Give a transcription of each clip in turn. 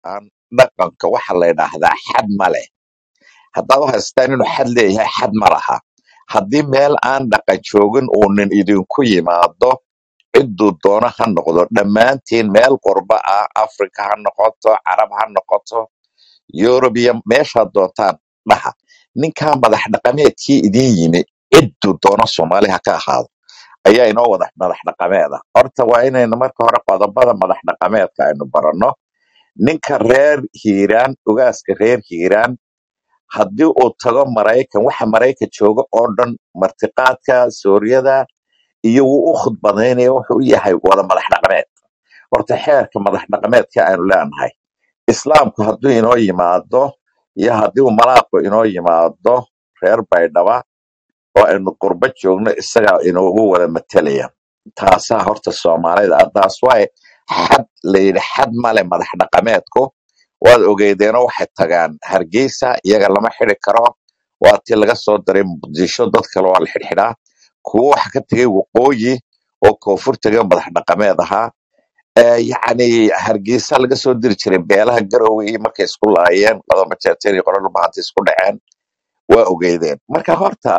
aan dhaqanka waxa la yidhaahdaa xad ma leh haddaad u haystaan inuu xad leeyahay xad ma laha haddii meel aan dhaqan joogin uu nin idinku yimaado cidduu doono ha noqdo dhammaantiin meel qurba ah afrika ha noqoto carab ha noqoto yurub iyo meeshaad doontaan dhaha ninkaa madax dhaqameedkii idin yimi cidduu doono soomaali ha ka ahaado ayaa inoo wada madax dhaqameeda horta waa inaynu marka hore qodobada madax dhaqameedka aynu baranno ninka reer hiiraan ugaaska reer hiiraan haddii uu tago maraykan waxa maraykan jooga oo dhan martiqaadka suuryada iyo wuu u khudbadaynaya wuxuu u yahay wada madax dhaqameed horta xeerka madax dhaqameedka aynu leenahay islaamku hadduu inoo yimaado iyo haddii uu malaaqu inoo yimaado reer baydhaba oo aynu qurbo joogno isagaa inoogu wada matelaya taasaa horta soomaalida ah taas waay xad layidhi xad male madax dhaqameedku waad ogeydeenoo waxay tagaan hargeysa iyaga lama xidi karo waa tii laga soo diray muqdisho dad kale waa la xidhxidhaa kuwo waxa ka tegay waqooyi oo koonfur tegay madax dhaqameed ahaa Eh, yacni hargeysa laga soo diri jiray beelaha garowe iyo markay isku laayeen qodoma jeerteen iyo qoradhu bahanta isku dhaceen waa ogeydeen marka horta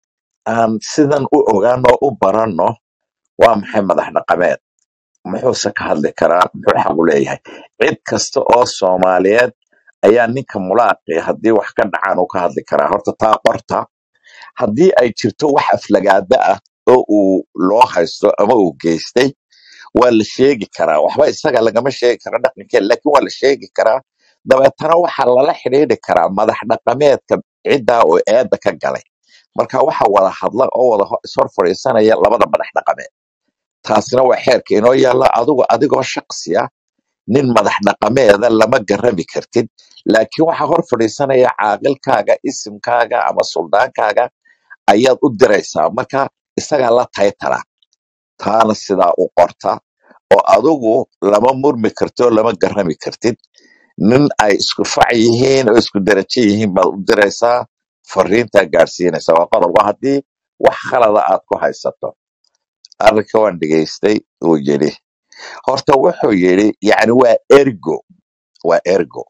aan sidan u ogaano u baranno waa maxay madax dhaqameed muxuuse ka hadli karaa muxuu xaq u leeyahay cid kasta oo soomaaliyeed ayaa ninka mulaaqi haddii wax ka dhacaan uu ka hadli karaa horta taa qorta haddii ay jirto wax aflagaada ah oo uu loo haysto ama uu geystay waa la sheegi karaa waxba isaga lagama sheegi karo dhaqankeeda laakiin waa la sheegi karaa dabeetana waxaa lala xidhiidhi karaa madax dhaqameedka ciddaa oo eedda ka galay marka waxa wada hadla oo wada ho- ishor fadhiisanaya labada madax dhaqameed taasina waa xeerka inoo yaalla adigu adigoo shaksi ah nin madax dhaqameeda lama garami kartid laakiin waxaa hor fadhiisanaya caaqilkaaga isimkaaga ama suldaankaaga ayaad u diraysaa marka isagaa la taytala taana sidaa u qorta oo adigu lama murmi kartid oo lama garami kartid nin ay isku fac yihiin oo isku derajo yihiin baad u diraysaa fariintaa gaadhsiinaysa waa qodob waa haddii wax khalada aad ku haysato arrinka waan dhegaystay uu yidhi horta wuxuu yidhi yacni waa ergo waa ergo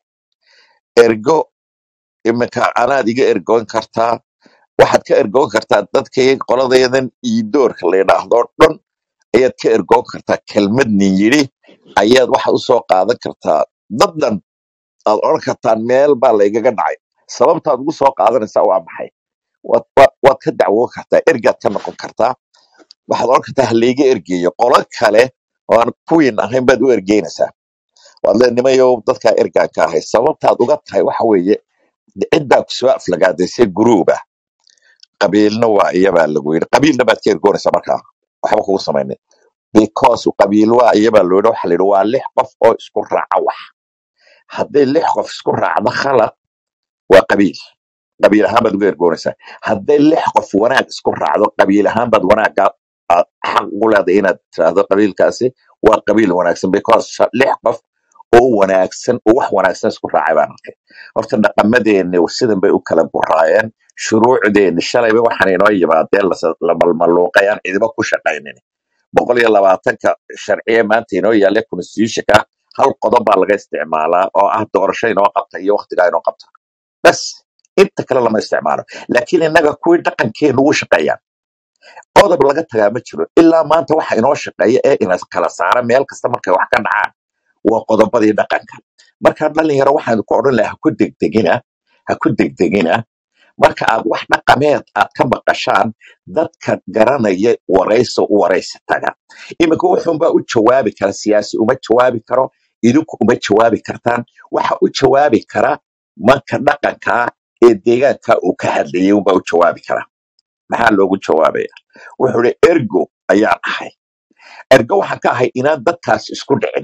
ergo iminka anaad iga ergoon kartaa waxaad ka ergoon kartaa dadkay qoladayadan iidoorka la yidhaahdo dhan ayaad ka ergoon kartaa kelmad nin yidhi ayaad waxaad usoo qaadan kartaa dad dhan aad odhan kartaan meel baa laygaga dhacay sababtaad ugu soo qaadanaysaa waa maxay waad waad- waad ka dacwoon kartaa ergaad ka noqon kartaa waxaad odhan kartaa halayga ergeeyo qolo kale oo aan kuwiin ahayn baad u ergeynaysaa waad lee nimayow dadkaa ergaan ka ahay sababtaad uga tahay waxa weeye ciddaa ku soo aflagaadaysay guruuba qabiilna waa iyabaa lagu yidhi qabiilna baad ka ergoonaysaa markaa waxba kugu samaynin because qabiil waa iyabaa loo yidhi waxa la yidhi waa lix qof oo isku raaca wax hadday lix qof isku raacdo khalad waa qabiil qabiil ahaan baad uga ergoonaysaa hadday lix qof wanaag isku raacdo qabiil ahaan baad wanaagga aad xaq ugu leedahay inaad tiraahdo qabiilkaasi waa qabiil wanaagsan because sha- lix qof oo wanaagsan oo wax wanaagsan isku raacay baan arkay horta dhaqamadeeni sidan bay u kala buraayeen shuruucdeeni shalayba waxaan inoo yimaadeen lasa- la malmaluuqayaan cidiba ku shaqaynin boqol iyo labaatanka sharciye maanta inoo yaalla constitutionka hal qodob baa laga isticmaalaa oo ah doorasho inoo qabta iyo waqtigaa inoo qabta bas inta kale lama isticmaalo laakiin innaga kuwii dhaqankeenu u shaqeeyaan qodob laga tagaa ma jiro ilaa maanta waxa inoo shaqeeya ee ina kala saara meel kasta markay wax ka dhacaan waa qodobadii dhaqanka marka dhalinyaro waxaan ku odhan lahaa ha ku degdegina ha ku degdegina marka aad wax dhaqameed aad ka maqashaan dadka garanaya warayso u waraysi taga iminka wuxuunbaa u jawaabi kara siyaasi uma jawaabi karo idinku uma jawaabi kartaan waxa u jawaabi kara manka dhaqankaa ee deegaanka uu ka hadlayay unbaa u jawaabi kara maxaa loogu jawaabaya wuxuu ihi ergo ayaan ahay ergo waxaan ka ahay inaan dadkaas isku dhicin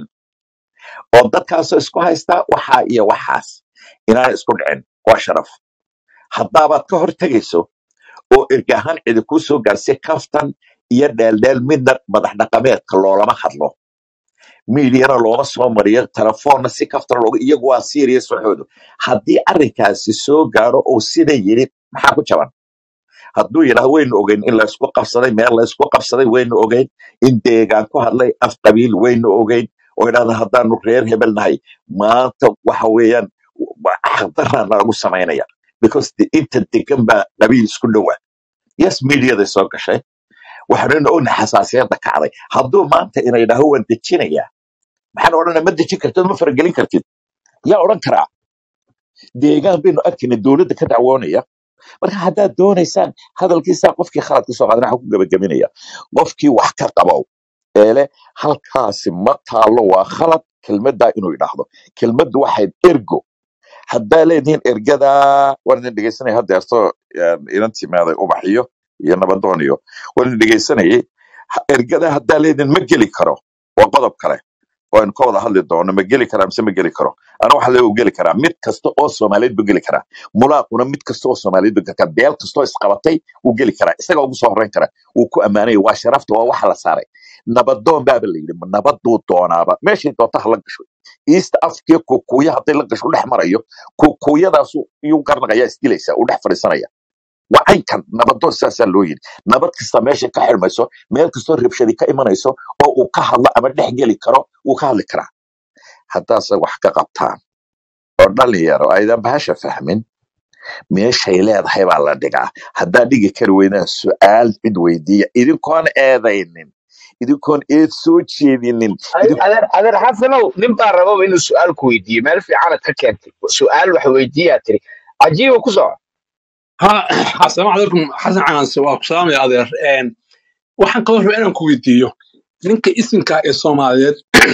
oo dadkaasoo isku haystaa waxaa iyo waxaas inaan isku dhicin waa sharaf haddaabaad ka hor tegayso oo erga ahaan cidi kuu soo gaarsay kaftan iyo dheeldheel midna madax dhaqameedka loolama hadlo miidiyana looma soo mariyo telefoonna si kaftan looga iyagu waa serious waxoodu haddii arrinkaasi soo gaaro oo sida yidhi maxaa ku jaban hadduu yidhaahdo waynu ogeyn in laysku qabsaday meel laysku qabsaday waynu ogeyn in deegaan ku hadlay af qabiil waynu ogeyn oo idhahda haddaanu reer hebel nahay maanta waxa weeyaan xaqdaraa nalagu samaynaya because de inta degan baa qabiil isku dhowa yes mediaday soo gashay waxaanuna ognahay xasaasiyadda kacday hadduu maanta ina yidhaaho waan dejinayaa maxaan odhanaya ma dejin kartid ma faragelin kartid yaa odhan karaa deegaan baynu arkayna dowladda ka dacwoonaya marka haddaad doonaysaan hadalkiisaa qofkii khalad ka soo qaadana waxaan ku gebagaminaya qofkii wax ka qabow eele halkaasi ma taalo waa khalad kelmaddaa inuu idhaahdo kelmaddu waxayd ergo haddaa leedihiin ergadaa waan idin dhegeysanaya hadeerto inan timaaday ubaxiyo iyo nabadoon iyo waan idin dhegeysanayay Ha- ergadaa haddaa leedihiin ma geli karo waa qodob kale oo aynu ka wada hadli doono ma geli karaa mise ma geli karo ana waxa le geli karaa mid kasta oo soomaaliyeed buu geli karaa mulaaquna mid kasta oo soomaaliyeed buu geli karaa beel kasta oo isqabatay wuu geli karaa isaga ugu soo horreyn kara wuu ku ammaanaya waa sharafta waa waxa la saaray nabadoon baaba la yidhi nabaduu doonaaba meeshay doonta ha la gasho east africa kukuya hadday la gasho u dhex marayo kukuyadaasu iyuu garnaqaya isdilaysa uu dhex fadhiisanaya waa caynkan nabadoon sidaasaa loo yidhi nabad kasta meesha ka xirmayso meel kastoo rabshadi ka imanayso oo uu ka hadlo ama dhex geli karo wuu ka hadli karaa haddaase wax ka qabtaan oo dhalinyaro aydan bahasha fahmin meeshay leedahay baa la dhigaa haddaa dhigi kari weydaan su-aal cid weydiiya idinkoon eedaynin idinkoon eed soo jeedinin idin adeer adeer xasanow nin baa rababa inuu su-aal ku weydiiyo meel fiicanad ka keentay su-aal wax weydiiyaa tiri cajiiba ku soco ها السلام عليكم حسن عنس وسلام يا أدير إن waxaan kaloo rabaa inaan ku weydiiyo ninka isinka ee soomaaliyeed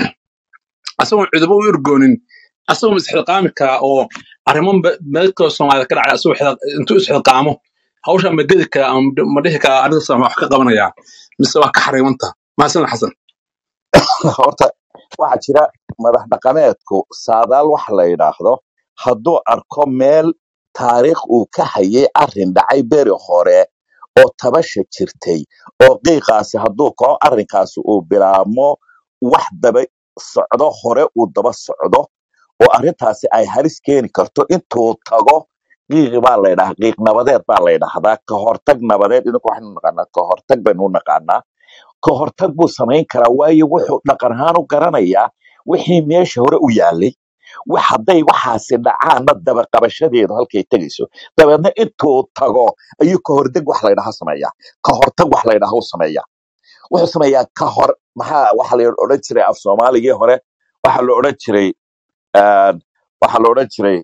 asagoon ciidamo u ergoonin asagoo isxilqaami karaa oo arrimo meelkoo soomaalida ka dhacay asagoo xil- intuu isxilqaamo hawsha ma gedi karaa ama ma dhihi karaa arrintaas ama wax ka qabanayaa mise waa ka xariimanta mahadsan xasan horta waxaa jira madax dhaqameedku saadaal waxa la yidhaahdo hadduu arko meel taariikh uu ka hayay arrin dhacay beri hore oo tabasha jirtay oo qiiqaasi hadduu kao arrinkaasi uu bilaabmo wax daba socdo hore uu daba socdo oo arrintaasi ay halis keeni karto intuu tago qiiqi baa la ydhahaa qiiq nabadeed baa la ydhahdaa ka hortag nabadeed idinku waxaynu naqaanaa ka hortag baynu u naqaanaa ka hortag buu samayn karaa waayo wuxuu dhaqan ahaan u garanayaa wixii meesha hore u yaalay wax hadday waxaasi dhacaanna dabaqabashadeedu halkay tegayso dabeedna intuu tago ayuu ka hortag wax laydhaha sameeyaa ka hortag wax laydhaha u sameeyaa wuxuu sameeyaa ka hor maxaa waxa la odhan jiray af soomaaligii hore waxaa la odhan jiray een, waxaa la odhan jiray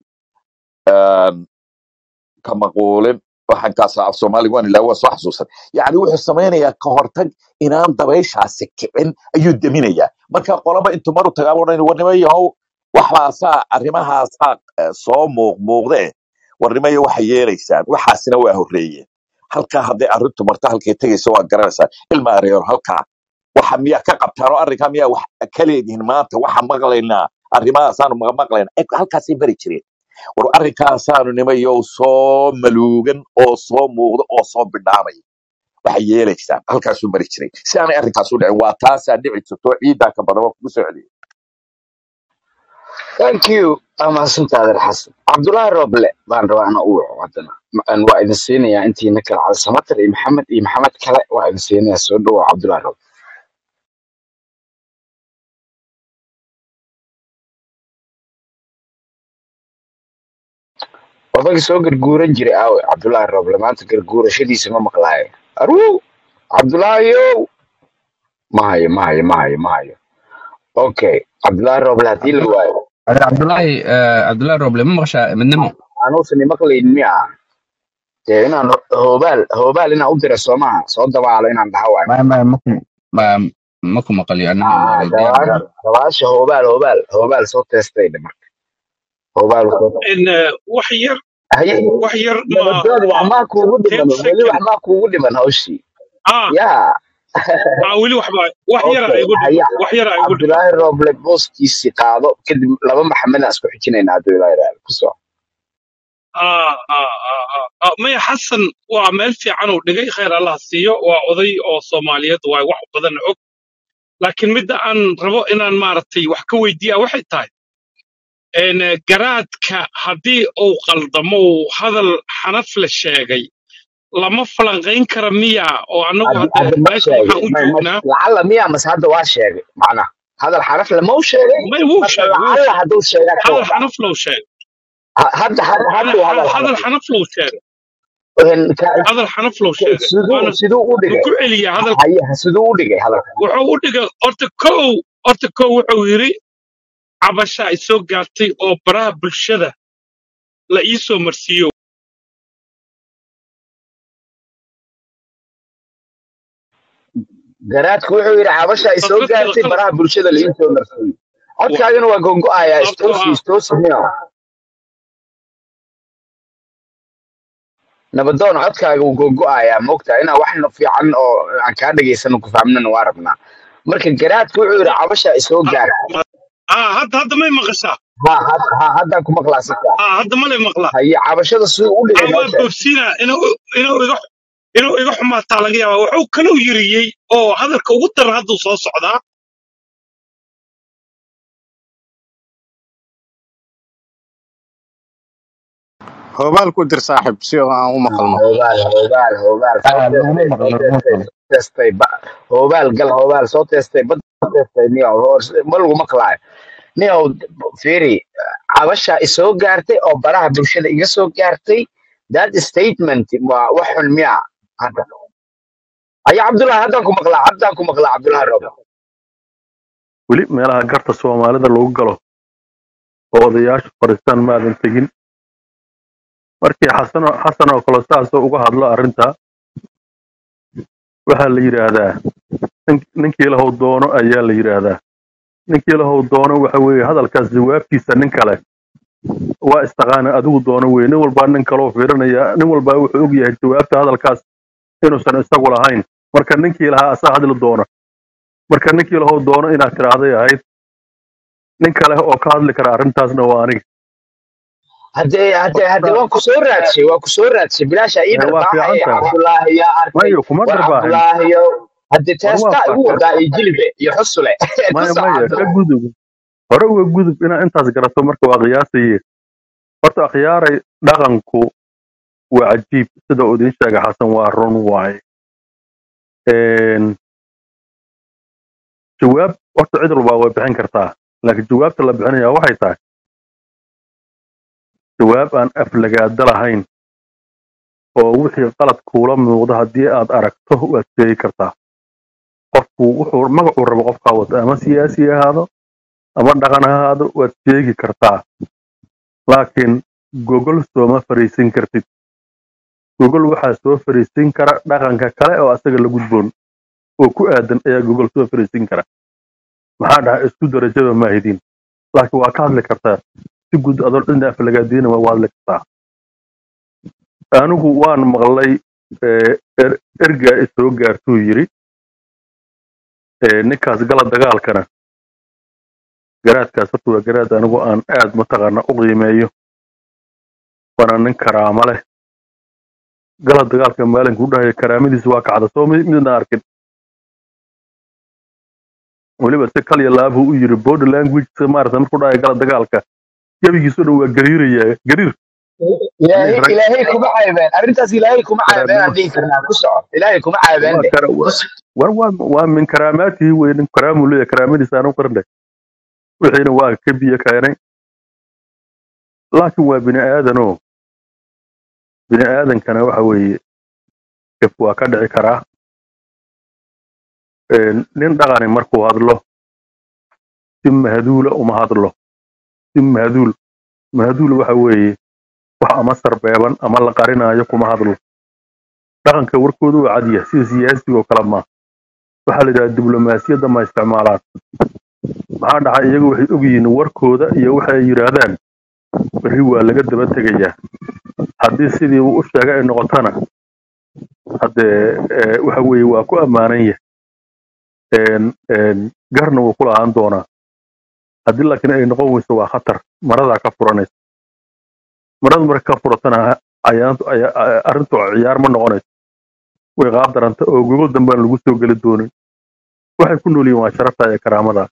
een, ka maquulin waxaan kaasa af soomaaliga waan ilaa waa soo xasuusan yacni wuxuu samaynayaa ka hortag inaan dabayshaasi kicin ayuu deminayaa marka qolaba intuu maru tagaaba odhan warnimo yahow waxbaasaa arrimahaasaa eh, soo muuq muuqde warnimayo waxay yeelaysaan waxaasina waa horreeyeen halkaa hadday arrintu marto halkay tegayso waa garanaysaa ilma areero halkaa waxa miyaa ka qabtaan oo arrinkaa miyaa wax ka leedihin maanta waxa maqlaynaa arrimahaasaanu maqmaqlaynaa Eh, halkaasay bari jireen war arrinkaasaanu nimayow soo maluugan oo soo muuqda oo soo bidhaamaya waxay yeelaysaan halkaasuu mari jiray si aanay arrinkaas u dhicin waa taasaa dhici jirto ciidaa ka badan waa kugu soo celiyay thank you waa mahadsantaa adeer xasan cabdulaahi roble baan rabaa inaan u waco haddana Aan waa idin siinayaa intiina kale cali samatar iyo maxamed iyo maxamed kale waa idin siinayaa soo dhawow cabdulaahi roble odagii soo garguuran jiray aawe cabdulaahi roble maanta garguurashadiisa ma maqlaayo aruu cabdulaahiyow ma hayo ma hayo ma hayo ma hayo okay cabdulaahi roble haddii la waayo Adeer Cabdullaahi eh, Cabdullaahi Roble ma maqashaa midnimo aanuusan imaqlayn miya dee inaan hoobaal hoobaal inaan u dira soo maaha soo dabaalo inaan dhaha waayo ma ma maku ma maku maqaliyo annaga Ah, maqlay diyaar dabaasha diyaar dabaasha hoobaal hoobaal hoobaal soo teestay dhe marka hoobaal soo in wax yar haye wax yar ma nabadood wax ma maa kuugu ten dhiman weli wax second maa kuugu dhiman hawshii ah yaa ah weli waxba wax yara okay igu dhiman haya wax yara igu dhiman cabdulaahi roble booskiisii qaado kadib laba maxamedaan isku xijinaynaa hadduu ilaa yidhaahdo ku soo ah ah ah ah ah, maya xasan waa meel fiican uu dhigay khayr allah siiyo waa oday oo soomaaliyeed waa wax badan og laakiin midda aan rabo inaan maaragtay wax ka weydiiya waxay tahay een, eh, garaadka haddii uu qaldamo uu hadal xanaf la sheegay lama falanqayn kara miya oo annagu haddi hadda hadda ma meesha sheegay waxaan u ma ma joognaa lacalla miyaa mase hadda waa sheegay macnaha hadal xaraf lama u sheegay may wuu marka sheegay wuu lacalla sheegay hadduu sheegaa ka hadal wada xanaf low sheegay Ha- hadda had- hadduu hadal hadal xaraf xanaf low sheegay een, ka- hadal xanaf low ka- sheegay siduu waana siduu u ma dhigay ku celiya hadalka haye siduu u dhigay hadalka wuxuu u dhigay horta kow horta kow wuxuu yidhi cabasha ay soo gaartay oo baraha bulshada la ii soo marsiiyo garaadku wuxuu yidhi cabasha ay soo dadka gaartay qalad baraha bulshada la iisoo marsiiyey wa- codkaagana waa gongo-ayaa sababtoo istoosi ah istoosi miya nabadoon codkaaga wuu gongo-ayaa moogtaa inaa wax no- fiican oo aan kaa dhegaysano ku fahmnana waa rabnaa marka garaadku wuxuu yidhi cabasha ay soo ha gaartay ha- hadda hadda may maqashaa ha had- ha haddaan ku maqlaa si fiican ha hadda malay maqlaa haye cabashada siduu u dhigay ah noo waa sheeg boobsiinaa inuu inuu iga inuu iga xumaataa laga yaabaa wuxuu kaloo yiriyey oo hadalka ugu daran hadduu soo socdaa hoobaal ku dir saaxib si oo aan u maqalno hoobaal hoobaal hoobaal soo Ah, laguma teestay maqlo soo laguma teestay maqlo soo teestay ba- hoobaal gal hoobaal soo teestay bad soo teestay niyow hoos ma lagu maqlaayo niyow fiiri cabasha isoo gaartay oo baraha bulshada iga soo gaartay that statement waa wax xun miya hadda aya cabdullahi haddaan ku maqlaa haddaan ku maqlaa cabdullahi rob weli meelaha garta soomaalida lagu galo oo odayaashu fadhiistaan maadan tegin markii xasan oo- xasan oo kale saasoo uga hadlo arrinta waxaa la yidhaahdaa nin- ninkii lahow doono ayaa la yidhaahdaa ninkii lahow doono waxa weeye hadalkaas jawaabtiisa nin kale waa istaqaana adigu doono weye nin walbaa nin kaloo fiirinaya nin walbaa wuxuu og yahay jawaabta hadalkaas inuusan isagu lahayn marka ninkii lahaa asaa hadli doona marka ninkii lahow doono inaad tidhaahday ahayd nin kale oo ka hadli kara arrintaasna waa aniga haddee haddee haddee marka waan ku soo raadshay waan ku soo raadshay bilaasha ii ee, waa dharbaaxaya fiican tahay cabdullaahi yaa arkay mayo kuma war darbaaxin cabdullaahiyo haddee war waa teestaa igu fakar wadaa iyo jilibe iyo xusule ku maya soco maya ka cabdullaahi gudub hore uga gudub inaa intaas garato marka waa qiyaasaye horta akhyaaray dhaqanku waa cajiib sida uu idiin sheegay xasan waa run waaye Een, jawaab horta cid walbaa way bixin kartaa laakiin jawaabta la bixinaya waxay tahay jawaab aan aflagaada lahayn oo wixii qalad kuula muuqda haddii aad aragto waad sheegi kartaa qofku wuxuu magacuu rabo qofkaa wata ama siyaasi ha ahaado ama dhaqan ha ahaado waad sheegi kartaa laakiin gogol sooma fariisin kartid gogol waxaa soo fariisin kara dhaqanka kale oo asaga la gudboon oo ku aadan ayaa gogol soo fariisin kara maxaa dhahay isku darajada maahidin laakiin waa ka hadli kartaa si guud adoo dhinda aflagaadiina waa hadli kartaa anigu waan maqlay ee, er- ergaa isoo gaartuu yiri ee, ninkaas gala dagaalkana garaadkaas horta waa garaad anigu aan aad mataqaana u qiimeeyo waana nin karaamo leh gala dagaalka maalinka u dhahaya karaamadiisa waa kacda soo mi- midna arkin weliba si kal iyo laabuu u yiri body language maarata markuu dhahaya gala dagaalka gebigiisu dhan waa gariiraya gariir ilaahay rag ilaahay kuma caybeen arrintaas ilaahay kuma caybeen aan karaamnimo dhihi karnaa ku soco ilaahay kuma caybeen waa de kara ku soco war waa waa min karaamaatihi wey nin karaamuu leeyahay karaamadiisa aanu qarnay wixiina waa ka biyo keenay laakiin waa bini aadanoo bini aadankana waxa weeye dhib waa ka dhici karaa Een, nin dhaqani markuu hadlo si mahduula uma hadlo si mahduul mahduul waxa weeye wax ama sarbeeban ama la qarinaayo kuma hadlo dhaqanka warkoodu waa cadiya sida siyaasiga oo kale ma waxaa la yidhaha diblomaasiyadda ma isticmaalaan maxaa dhacay iyagu waxay ogyihiin warkooda iyo waxay yidhaahdaan berri waa laga daba tegayaa haddii sidii uu u sheegay ay noqotona haddee ee, waxa weeye waa ku ammaanan yahay Een, een, garna wuu ku lahaan doonaa haddii laakiin ay noqon weyso waa khatar maradaa ka furanaysa marada marka ka furatana ayaantu aya- a- arrintu ciyaar ma noqonayso way qaab daranta oo gogol dambaan lagu soo geli doonin waxay ku nool yihiin waa sharafta iyo karaamada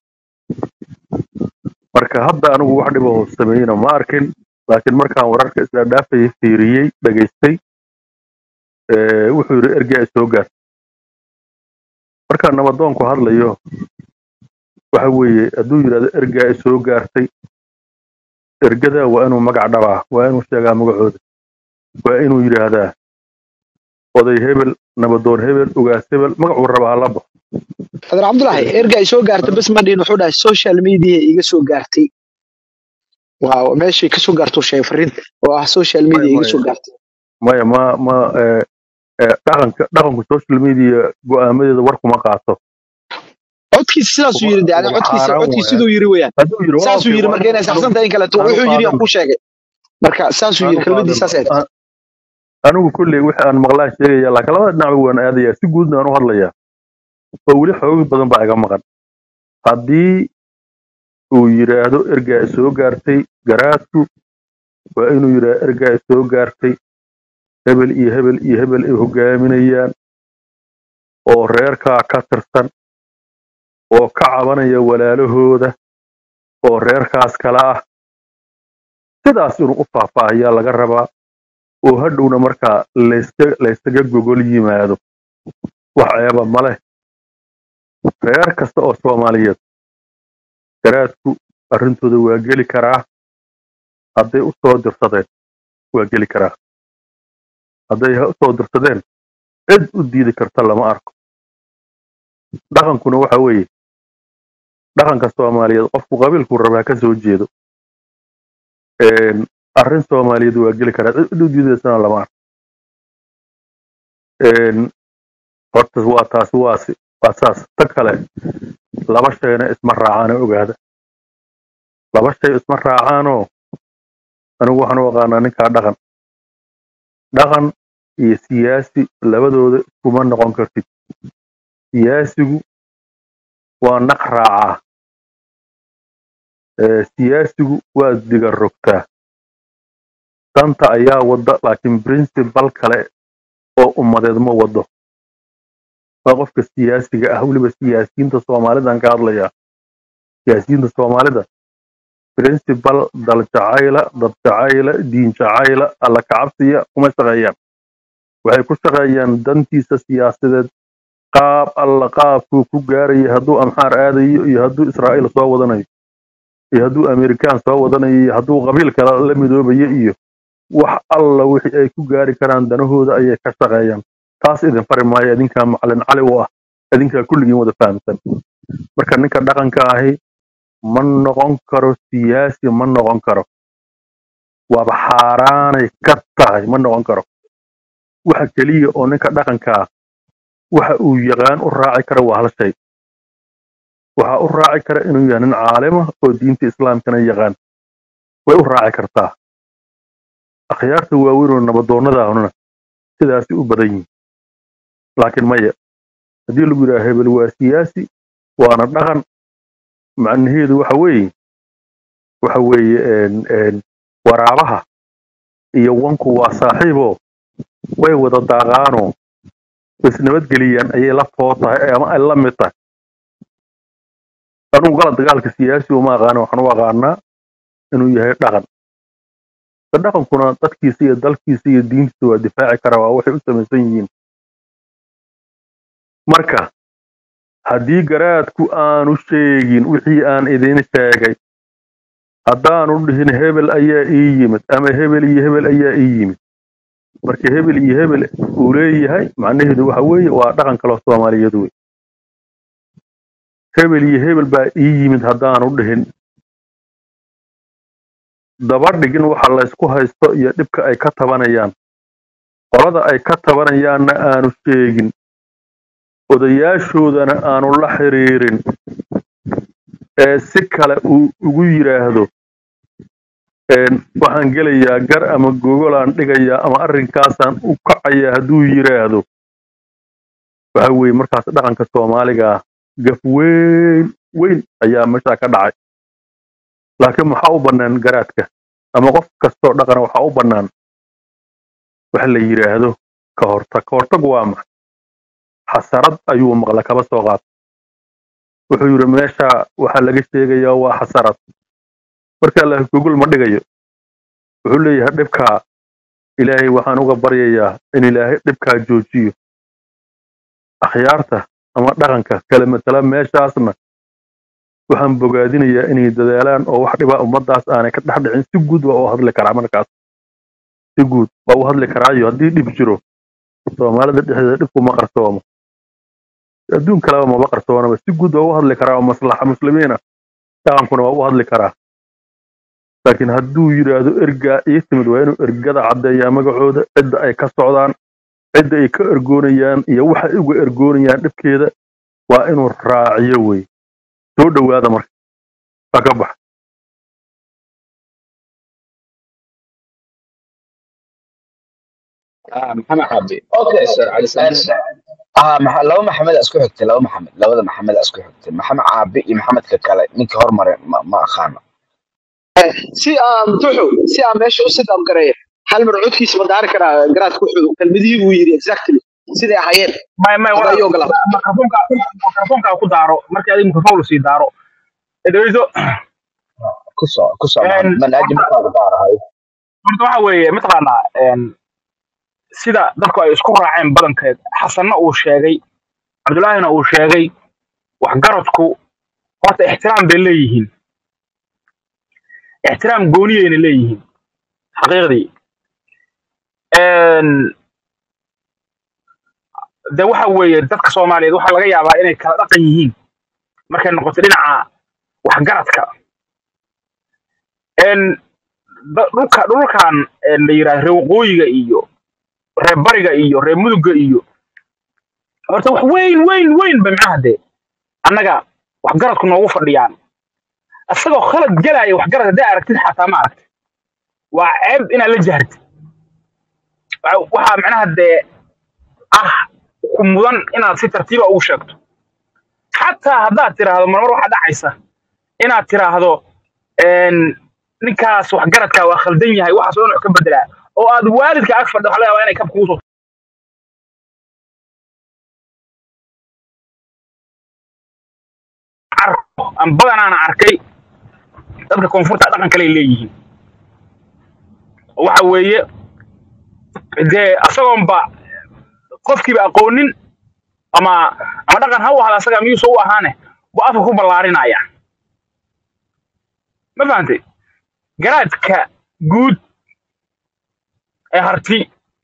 marka hadda anigu wax dhiba oo sameeyena ma arkin laakiin markaan wararka isla dhaafayay fiiriyey dhageystay ee, wuxuu yidhi ergaa isoo gaar markaan nabadoonku hadlayo waxa weeye hadduu yidhahdo ergaa i soo gaartay ergada waa inuu magac dhabaa waa inuu sheegaa magacooda waa inuu yidhaahdaa oday hebel nabadoon hebel ugaas hebel magacuu rabaa hala baxo adeer cabdulaahi erga ay soo gaartay bas ma dhihin wuxuu dhahay social media iga soo gaartay waa meeshay ka soo gaarto sheegay fariinta oo ah social maya media iga maya soo gaartay maya ma ma eh, eh, dhaqanka dhaqanku social media go'aamadeeda war kuma qaato codkiisa sidaasuu yiri de waa aniga waa codkiisa xaaraan codkiisa waaye siduu yiri weyaan hadduu yidhi waa saasuu okay yiri waa marka inay anigu saxsan tahay in kaleeto anigu wuxuu yiri aan qaadan ku sheegay marka saasuu yiri anigu kelmadii qaadan saas ahayd a- anigu kolley wixii aan maqlaan sheegaya laakiin labada dhinacba waan aadayaa si guudna aan u hadlayaa oo weli xoogag badan baa iga maqan haddii uu yidhaahdo ergaa i soo gaartay garaadku waa inuu yidhaahdo ergaa i soo gaartay hebel iyo hebel iyo hebel ay hogaaminayaan oo reerkaa ka tirsan oo ka cabanaya walaalahooda oo reerkaas kala ah sidaas inuu u faahfaahiyaa laga rabaa oo hadhowna markaa layska laysaga gogol yimaado wax ceeba ma leh reer kasta oo soomaaliyeed garaadku arrintooda waa geli karaa hadday u soo dirsadeen waa geli karaa hadday ha u soo dirsadeen cid u diidi karta lama arko dhaqankuna waxa weeye dhaqanka soomaaliyeed qofku qabiilkuu rabaa ka soo jeedo Een, arrin soomaaliyeed waa geli karaa cid u diidaysana lama arko Een, horta waa taas waasi waa saas ta kale laba shayna isma raacaana ogaada laba shay isma raacaanoo anigu waxaan u aqaanaa ninkaa dhaqan dhaqan iyo siyaasi labadooda iskuma noqon kartid siyaasigu waa naq raacaa ee, siyaasigu waa diga rogtaa danta ayaa wada laakiin principal kale oo ummadeed ma wado waa qofka siyaasiga ah weliba siyaasiyiinta soomaalidan ka hadlayaa siyaasiyiinta soomaalida principal dal jacayla dad jacayla diin jacayla alla kacabsiya kuma shaqeeyaan waxay ku shaqeeyaan dantiisa siyaasadeed qaab alla qaabkuu ku gaaraya hadduu amxaar aadayo iyo hadduu israa'iil soo wadanayo iyo hadduu amerikaan soo wadanayo iyo hadduu qabiil kale la midoobayo iyo wax alla wixii ay ku gaari karaan danahooda ayay ka shaqeeyaan taas idin fari maayo idinkaa macalin cali u ah idinkaa kulligiin wada fahamsan marka ninka dhaqanka ahi ma noqon karo siyaasi ma noqon karo waaba xaaraanay ka tahay ma noqon karo waxa keliya oo ninka dhaqankaa waxa uu yaqaan u raaci kara waa hal shay waxa u raaci kara inuu yahay nin caalima oo diinta islaamkana yaqaan way u raaci kartaa akhyaarta waaweyn oo nabadoonnadaahuna sidaasi u badan yihin laakiin maya haddii lagu yidhaha hebel waa siyaasi waana dhaqan macnaheedu waxa weeye waxa weeye een, een, waraabaha iyo wanku waa saaxiiboo way wada daaqaanoo is nabadgeliyaan ayay la foo tahay ama ay la mid tahay anugu gala dagaalka siyaasi uma aqaana waxaan u aqaanaa inuu yahay dhaqan ka dhaqankuna dadkiisa iyo dalkiisa iyo diintiisa waa difaaci karaa waa waxay u samaysan yihiin marka haddii garaadku aanu sheegin wixii aan idin sheegay haddaanu dhihin hebel ayaa ii yimid ama hebel iyo hebel ayaa ii yimid marka hebel iyo hebel uu leeyahay macnaheedu waxa weeye waa dhaqan kaloo soomaaliyeed wey hebel iyo hebel baa ii yimid haddaanu dhihin daba dhigin waxa laysku haysto iyo dhibka ay ka tabanayaan qolada ay ka tabanayaanna aanu sheegin odayaashoodana aanu la xiriirin ee si kale uu ugu yidhaahdo een, waxaan gelayaa gar ama gogolaan dhigayaa ama arrinkaasaan u kacayaa hadduu yidhaahdo waxa weeye markaas dhaqanka soomaaliga ah gaf weyn weyn ayaa meeshaa ka dhacay laakiin maxaa u bannaan garaadka ama qof kastoo dhaqana waxaa u bannaan waxa la yidhaahdo ka hortag ka hortag waa maxay xasarad ayuu maqla kaba soo qaat wuxuu yidhi meesha waxaa laga sheegayaa waa xasarad marka allah gogol ma dhigayo wuxuu leeyahay dhibkaa ilaahay waxaan uga baryayaa in ilaahay dhibkaa joojiyo akhyaarta ama dhaqanka kale matala meeshaasna waxaan bogaadinayaa inay dadaalaan oo wax dhibaa ummadaas aanay ka dhex dhicin si guud waa u hadli karaa markaas si guud waa u hadli karaayo haddii dhib jiro soomaalida dhexdeeda dhibku ma qarsoomo adduun kaleba maba qarsoonaba si guud waa u hadli karaa oo maslaxa muslimiina dhaqankuna waa u hadli karaa laakiin hadduu yidhaahdo ergaa ii timid waa inuu ergada caddeeyaa magacooda cidda ay ka socdaan cidda ay ka ergoonayaan iyo waxa ay uga ergoonayaan dhibkeeda waa inuu raaciyo wey soo dhowaada marka waa ka bax Ah, maxamed cabdi okay Sir cali sande ah maxa- laba maxamed aa isku xigtay laba maxamed labada maxamed aa isku xigtay maxamed caabi iyo maxamedka kale ninka hormare ma, ma aqaano si aan tuxu si aan meesha u sidam gareeyo hal mar codkiisa ma daari karaa garaadka wuxuu kelmadihii buu yidhi exactly siday ahaayeen may may hadda walaal ayuu ogolaa mikrofoonka mikrofoonka ku daaro markii adiga mikrofoon lasii daaro dhegeyso ku soo ku soo een, maxamed manaaji horta markaa daarahay horta waxa weeye mataqaanaa een, sida dadku ay isku raaceen badankeed xasanna uu sheegay cabdullaahina uu sheegay waxgaradku horta ixtiraam bay leeyihiin ixtiraam gooniyayna leeyihiin xaqiiqdii Een, de waxa weeye dadka soomaaliyeed waxaa laga yaabaa inay kala dhaqan yihiin markay noqoto dhinaca waxgaradka Een, da- dhulka dhulkan een, la yidhaahdo reer waqooyiga iyo reer bariga iyo reer mudugga iyo horta wax weyn weyn weyn ba macnaha dee annaga waxgaradku noogu fadhiyaan isagoo khalad gelaya waxgarad hadday aragtid xataa ma aragtid waa ceeb inaad la jahrtid Waxa- waxaa macnaha dee ah ku mudan inaad si tartiiba ugu sheegto xataa haddaad tiraahdo marmar waxaa dhacaysa inaad tiraahdo een, ninkaas waxgaradka waa khaldan yahay waxaas oo dhan ka bedelaa oo aad waalidka ag fadhido waxa laga yaabaa inay kab kugu soo carko aan badanaana arkay dadka koonfurta dhaqan kale ay leeyihiin waxa weeye dee asagoonba qofkiiba aqoonin ama ama dhaqan ha u ahada asaga miyuusa u ahaane bu afka ku ballaarinaya ma fahantay garaadka guud ee harti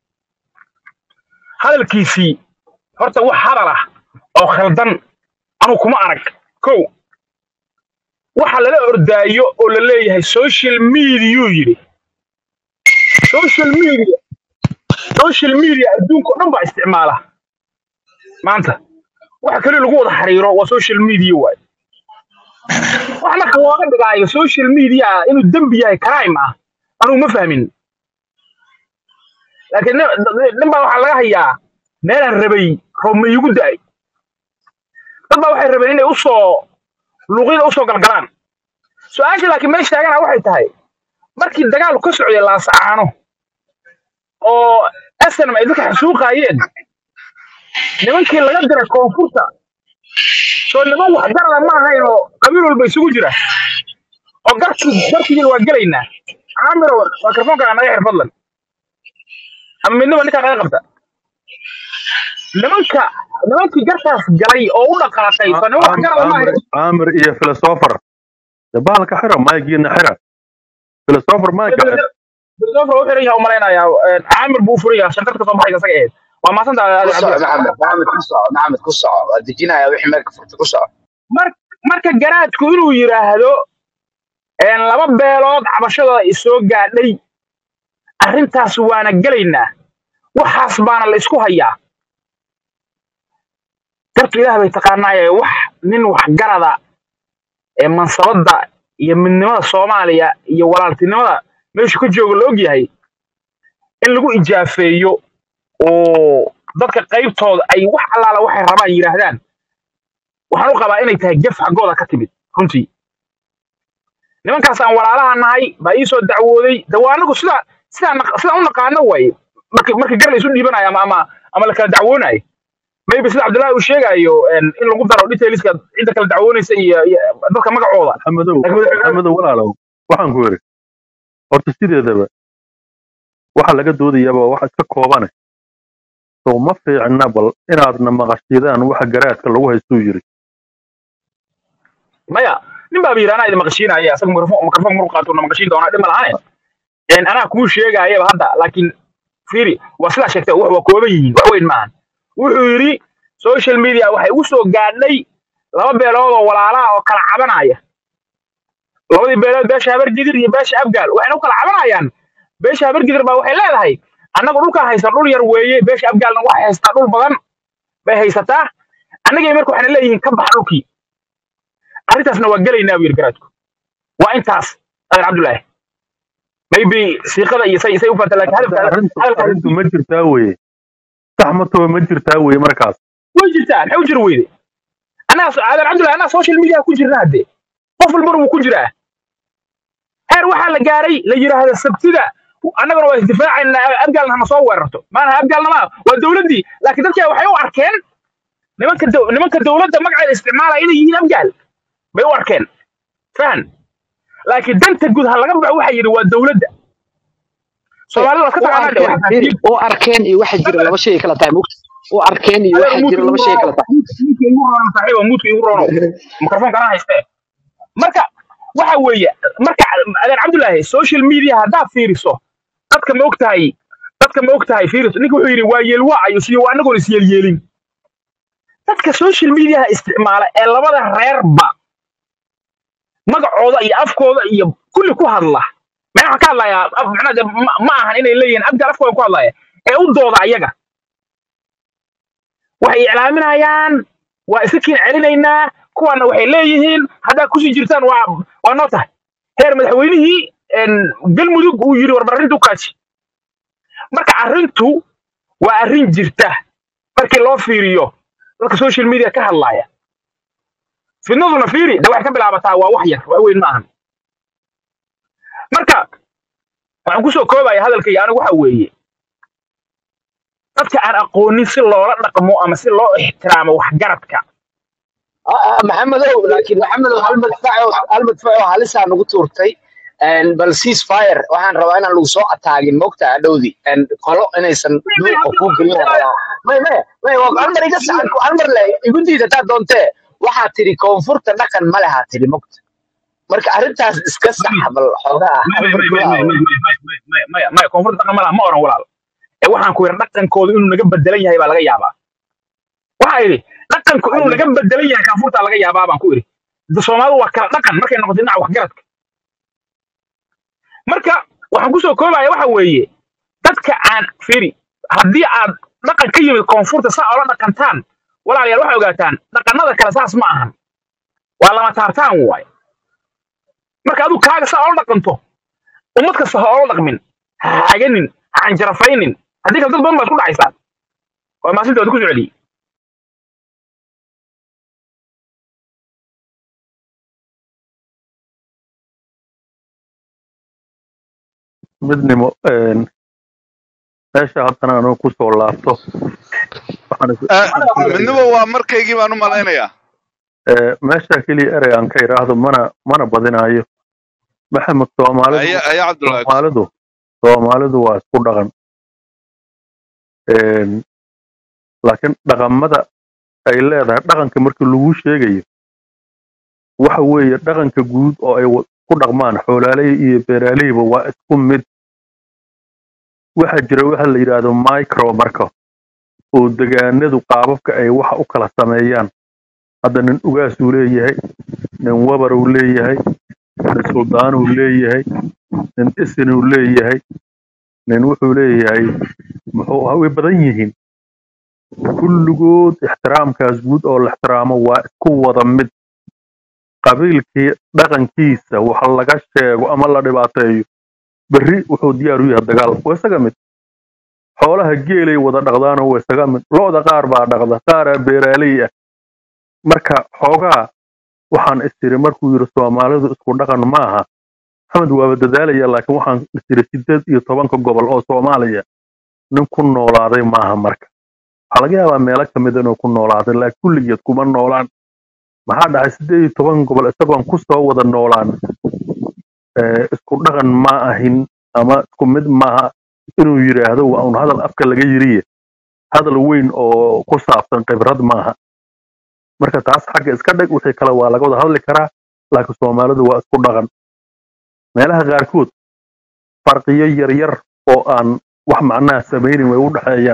hadalkiisii horta wax hadal ah oo khaldan anuu kuma arag kow waxa lala ordaayo oo la leeyahay social media yidhi social media social media adduunka oo dhan baa isticmaala maanta waxa kale lagu wada xiriiro waa social media waay wax marka looga dhigaayo social media inuu dembi yahay crime ah anugu ma fahmin laakiin nin nin baa waxaa laga hayaa meelaan rabay roob ma iigu da'ay dad baa waxay rabeen inay usoo luuqyada usoo galgalaan su-aasha laakiin meesha taagana waxay tahay markii dagaalu ka socday laasacaano oo snm ay dadka xasuuqaayeen nimankii laga diray koonfurta soo niman waxgarada ma ahayn oo qabiil walba isugu jira oo garkii garkigii waa gelaynaa caamiro mikrofoonka naga xir fadlan ama midnaba ninkaa naga qabta nimanka nimankii garkaas galay oo u dhaqaaqay soo niman waxgarada ma caamir ahayn caamir iyo filosofer de bahalka xira maygiina xira filosofer mayga xir Christopher wuxuu xiran yahay u malaynayaa caamir buu u furan yahay shantarka soo baxaysa isaga ahayd waa maasantaa ku soco cabdillaah maxamed maxamed ku soco maxamed ku soco waa dejinaya wixii meelka furta ku soco mar marka garaadku inuu yidhaahdo een, laba beelood cabashadooda i soo gaadhay arrintaas waana gelaynaa waxaas baana la isku hayaa dartu ilaah bay taqaanaaye wax nin waxgarada ee mansabadda iyo midnimada soomaaliya iyo walaaltinimada meeshu ka jooga la ogyahay in lagu ijaafeeyo oo dadka qaybtooda ay wax allaala waxay rabaan yidhaahdaan waxaan u qabaa inay tahay gef xaggooda ka timid runtii nimankaas aan walaalaha nahay baa ii soo dacwooday de waa anagu sida sidaan naq- sidaan u naqaano waaye marka marka gar la isu dhiibanayo ama ama ama la kala dacwoonayo maybe sida cabdullaahi uu sheegayo een, in lagu daro detailska cidda kala dacwoonaysa iyo iyo dadka magacooda maxamedow laakiin madaxweynaha maxamedow walaalow waxaan ku yidhi horta sideedaba waxa laga doodayaaba waa wax iska koobane sow ma fiicna bal inaadna maqashidaan waxa garaadka lagu haystuu yiri maya nin baa yidhi anaa idin maqashiinaya asaga mikrofon mikrofon maruu qaato na maqashiin doonaa dhib ma lahane een anaa kuu sheegayaba hadda laakiin fiiri waa sidaa sheegtay wax waa kooban yihiin wax weyn maahan wuxuu yidhi social media waxay ugu soo gaadhay laba beelood oo walaalaha oo kala cabanaya labadii beelood beesha habargidir iyo beesha abgaal waxayna u kala cabanayaan beesha habargidir baa waxay leedahay annagu dhulkaan haysta dhul yar weeye beesha abgaalna waxay haystaa dhul badan bay haysataa annagay marka waxayna leeyihiin ka bax dhulkii arrintaasna waa gelaynaa buu yidhi garaadku waa intaas adeer cabdullaahi maybe siiqada iyo say say u fanta laakiin hadda hadalka arrintu hadalka arrintu ma jirtaa weye sax ma taho ma jirtaa weye markaas way jirtaa maxay u jiri weyde annaga adeer cabdullaahi annaga social media ku jirna hadde qof walbana wuu ku jiraa heer waxaa la gaaray la yidhaahdo sabtida annaguna waa isdifaacaynaa abgaalna hana soo weerarto maanaha abgaalna ma waa dowladdii laakiin dadka waxay u arkeen nimanka dow- nimanka dowladda magaceeda isticmaalaya inay yihiin abgaal bay u arkeen fahan laakiin danta guud ha laga baxo waxaa yidhi waa dowladda soomaalida waa iska u taqaanaa de arkeen waxaa fiiri faafiin u arkeen iyo waxa jira laba shay kala tahay mugta u arkeen iyo adeer waxa muudka jira igu laba shay roono kala tahay muudka igu roono saaxiiba muudka igu roono mikrofoonka anaa haystee marka waxa weeye marka adeer cabdullaahi social media haddaad fiiriso dadka ma ogtahay dadka ma ogtahay fiiriso ninka wuxuu yidhi waa yeelwaacayo siyo waa anagoon isyeelyeelin dadka social mediaha isticmaala ee labada reerba magacooda iyo afkooda iyo kulli ku hadla mana waxaan ka hadlayaa af- macnaha dee ma ma ahan inay leeyihiin abgaal afkooda ku hadlaya ee u dooda ayaga waxay iclaaminayaan waa iska kiin celinaynaa kuwaana waxay leeyihiin haddaad kusii jirtaan waa waa noo tahay heer madaxweynihii een, galmudug uu yidhi warbar arrintu kaaji marka arrintu waa arrin jirta markii loo fiiriyo dadka social media ka hadlaya fidnaduna fiiri de waxay ka bilaabataa waa wax yar wax weyn ma ahan marka waxaan kusoo koobaya hadalkayga anigu waxa weeye dadka aan aqoonin si loola dhaqmo ama si loo ixtiraamo waxgaradka maxamedow laakiin maxamedow hal madfac oo hal madfac oo halisaa nagu tuurtay een, bal ceasefire waxaan rabaa inaan lagu soo ataagin mogta adhowdi een, qolo inaysan duuqa kuu gelin rabaa may may may waa hal mar iga sacan hal mar le igu diid hadaa doontee waxaa tidhi koonfurta dhaqan ma lehaa tidhi mogta marka arrintaas iska sax bal xoogaa hal mar gudaha maya maya koonfurta dhaqan malaha ma oran walaal ee waxaan ku yidhi dhaqankooda inuu naga bedelan yahay baa laga yaabaa waxaa yidhi dhaqanku inuu naga bedelan yahay koonfurta laga yaabaa baan ku idhi Da- soomaalidu waa kala dhaqan markay noqoto dhinaca waxgaradka marka waxaan kusoo koobaya waxa weeye dadka aan firi haddii aad dhaqan ka yimid koonfurta saa ola dhaqantaan walaalayaal waxay ogaataan dhaqanada kale saas ma ahan waa lama taartaan waay marka adigu kaaga saa ola dhaqanto ummad kasta ha ola dhaqmin ha haganin ha canjarafaynin haddii kale dad badan baa isku dhacaysaan waa maasintooda ku soo celiyey midnimo een, meesha haddana anuu kusoo laabto waxaan is- Ah, waxaan is midnimo leeyahay waa markaygii baan u malaynayaa ee, meesha keliya erey aan ka idhaahdo mana mana badinayo maxamed soomaalidu aya aya cabdullaahi soomaalidu soomaalidu waa isku dhaqan Een, laakiin dhaqamada ay leedahay dhaqanka markii lagu sheegayo waxa weeye dhaqanka guud oo ay wa- ku dhaqmaan xoolaaley iyo beeraaleyba waa isku mid waxaa jira waxa la yidhaahdo micro marka oo degaanadu qaababka ay waxa u kala sameeyaan hadda nin ugaasuu leeyahay nin wabaruu leeyahay nin suldaanuu leeyahay nin isinuu leeyahay nin wuxuu leeyahay muxuu ahaa way badan yihiin kulligood ixtiraamkaas guud oo la ixtiraamo waa isku wada mid qabiilkii dhaqankiisa waxa laga sheego ama la dhibaateeyo berri wuxuu diyaar u yahay dagaal waa isaga mid xoolaha geelay wada dhaqdaanoo waa isaga mid lo'da qaar baa dhaqda qaaraa beeraaley ah marka xoogaa waxaan istiri markuu yidhi soomaalidu isku dhaqan maaha maxamed waaba dadaalaya laakiin waxaan istiri sideed iyo tobanka gobol oo soomaaliya nin ku noolaaday maaha marka waxaa laga yaabaa meelo ka mid inuu ku noolaaday laakiin kulligeed kuma noolaan maxaa dhacay sideed iyo toban gobol isagoon ku soo wada noolaan ee, isku dhaqan ma ahin ama isku mid maaha inuu yidhaahdo waa un hadal afka laga yiriye hadal weyn oo ku saabsan khibrad maaha marka taas xagga iska dhig wixii kale waa laga wada hadli karaa laakiin soomaalidu waa isku dhaqan meelaha qaarkood farqiyo yaryar oo aan wax macnaha samaynin way u dhexeeyaan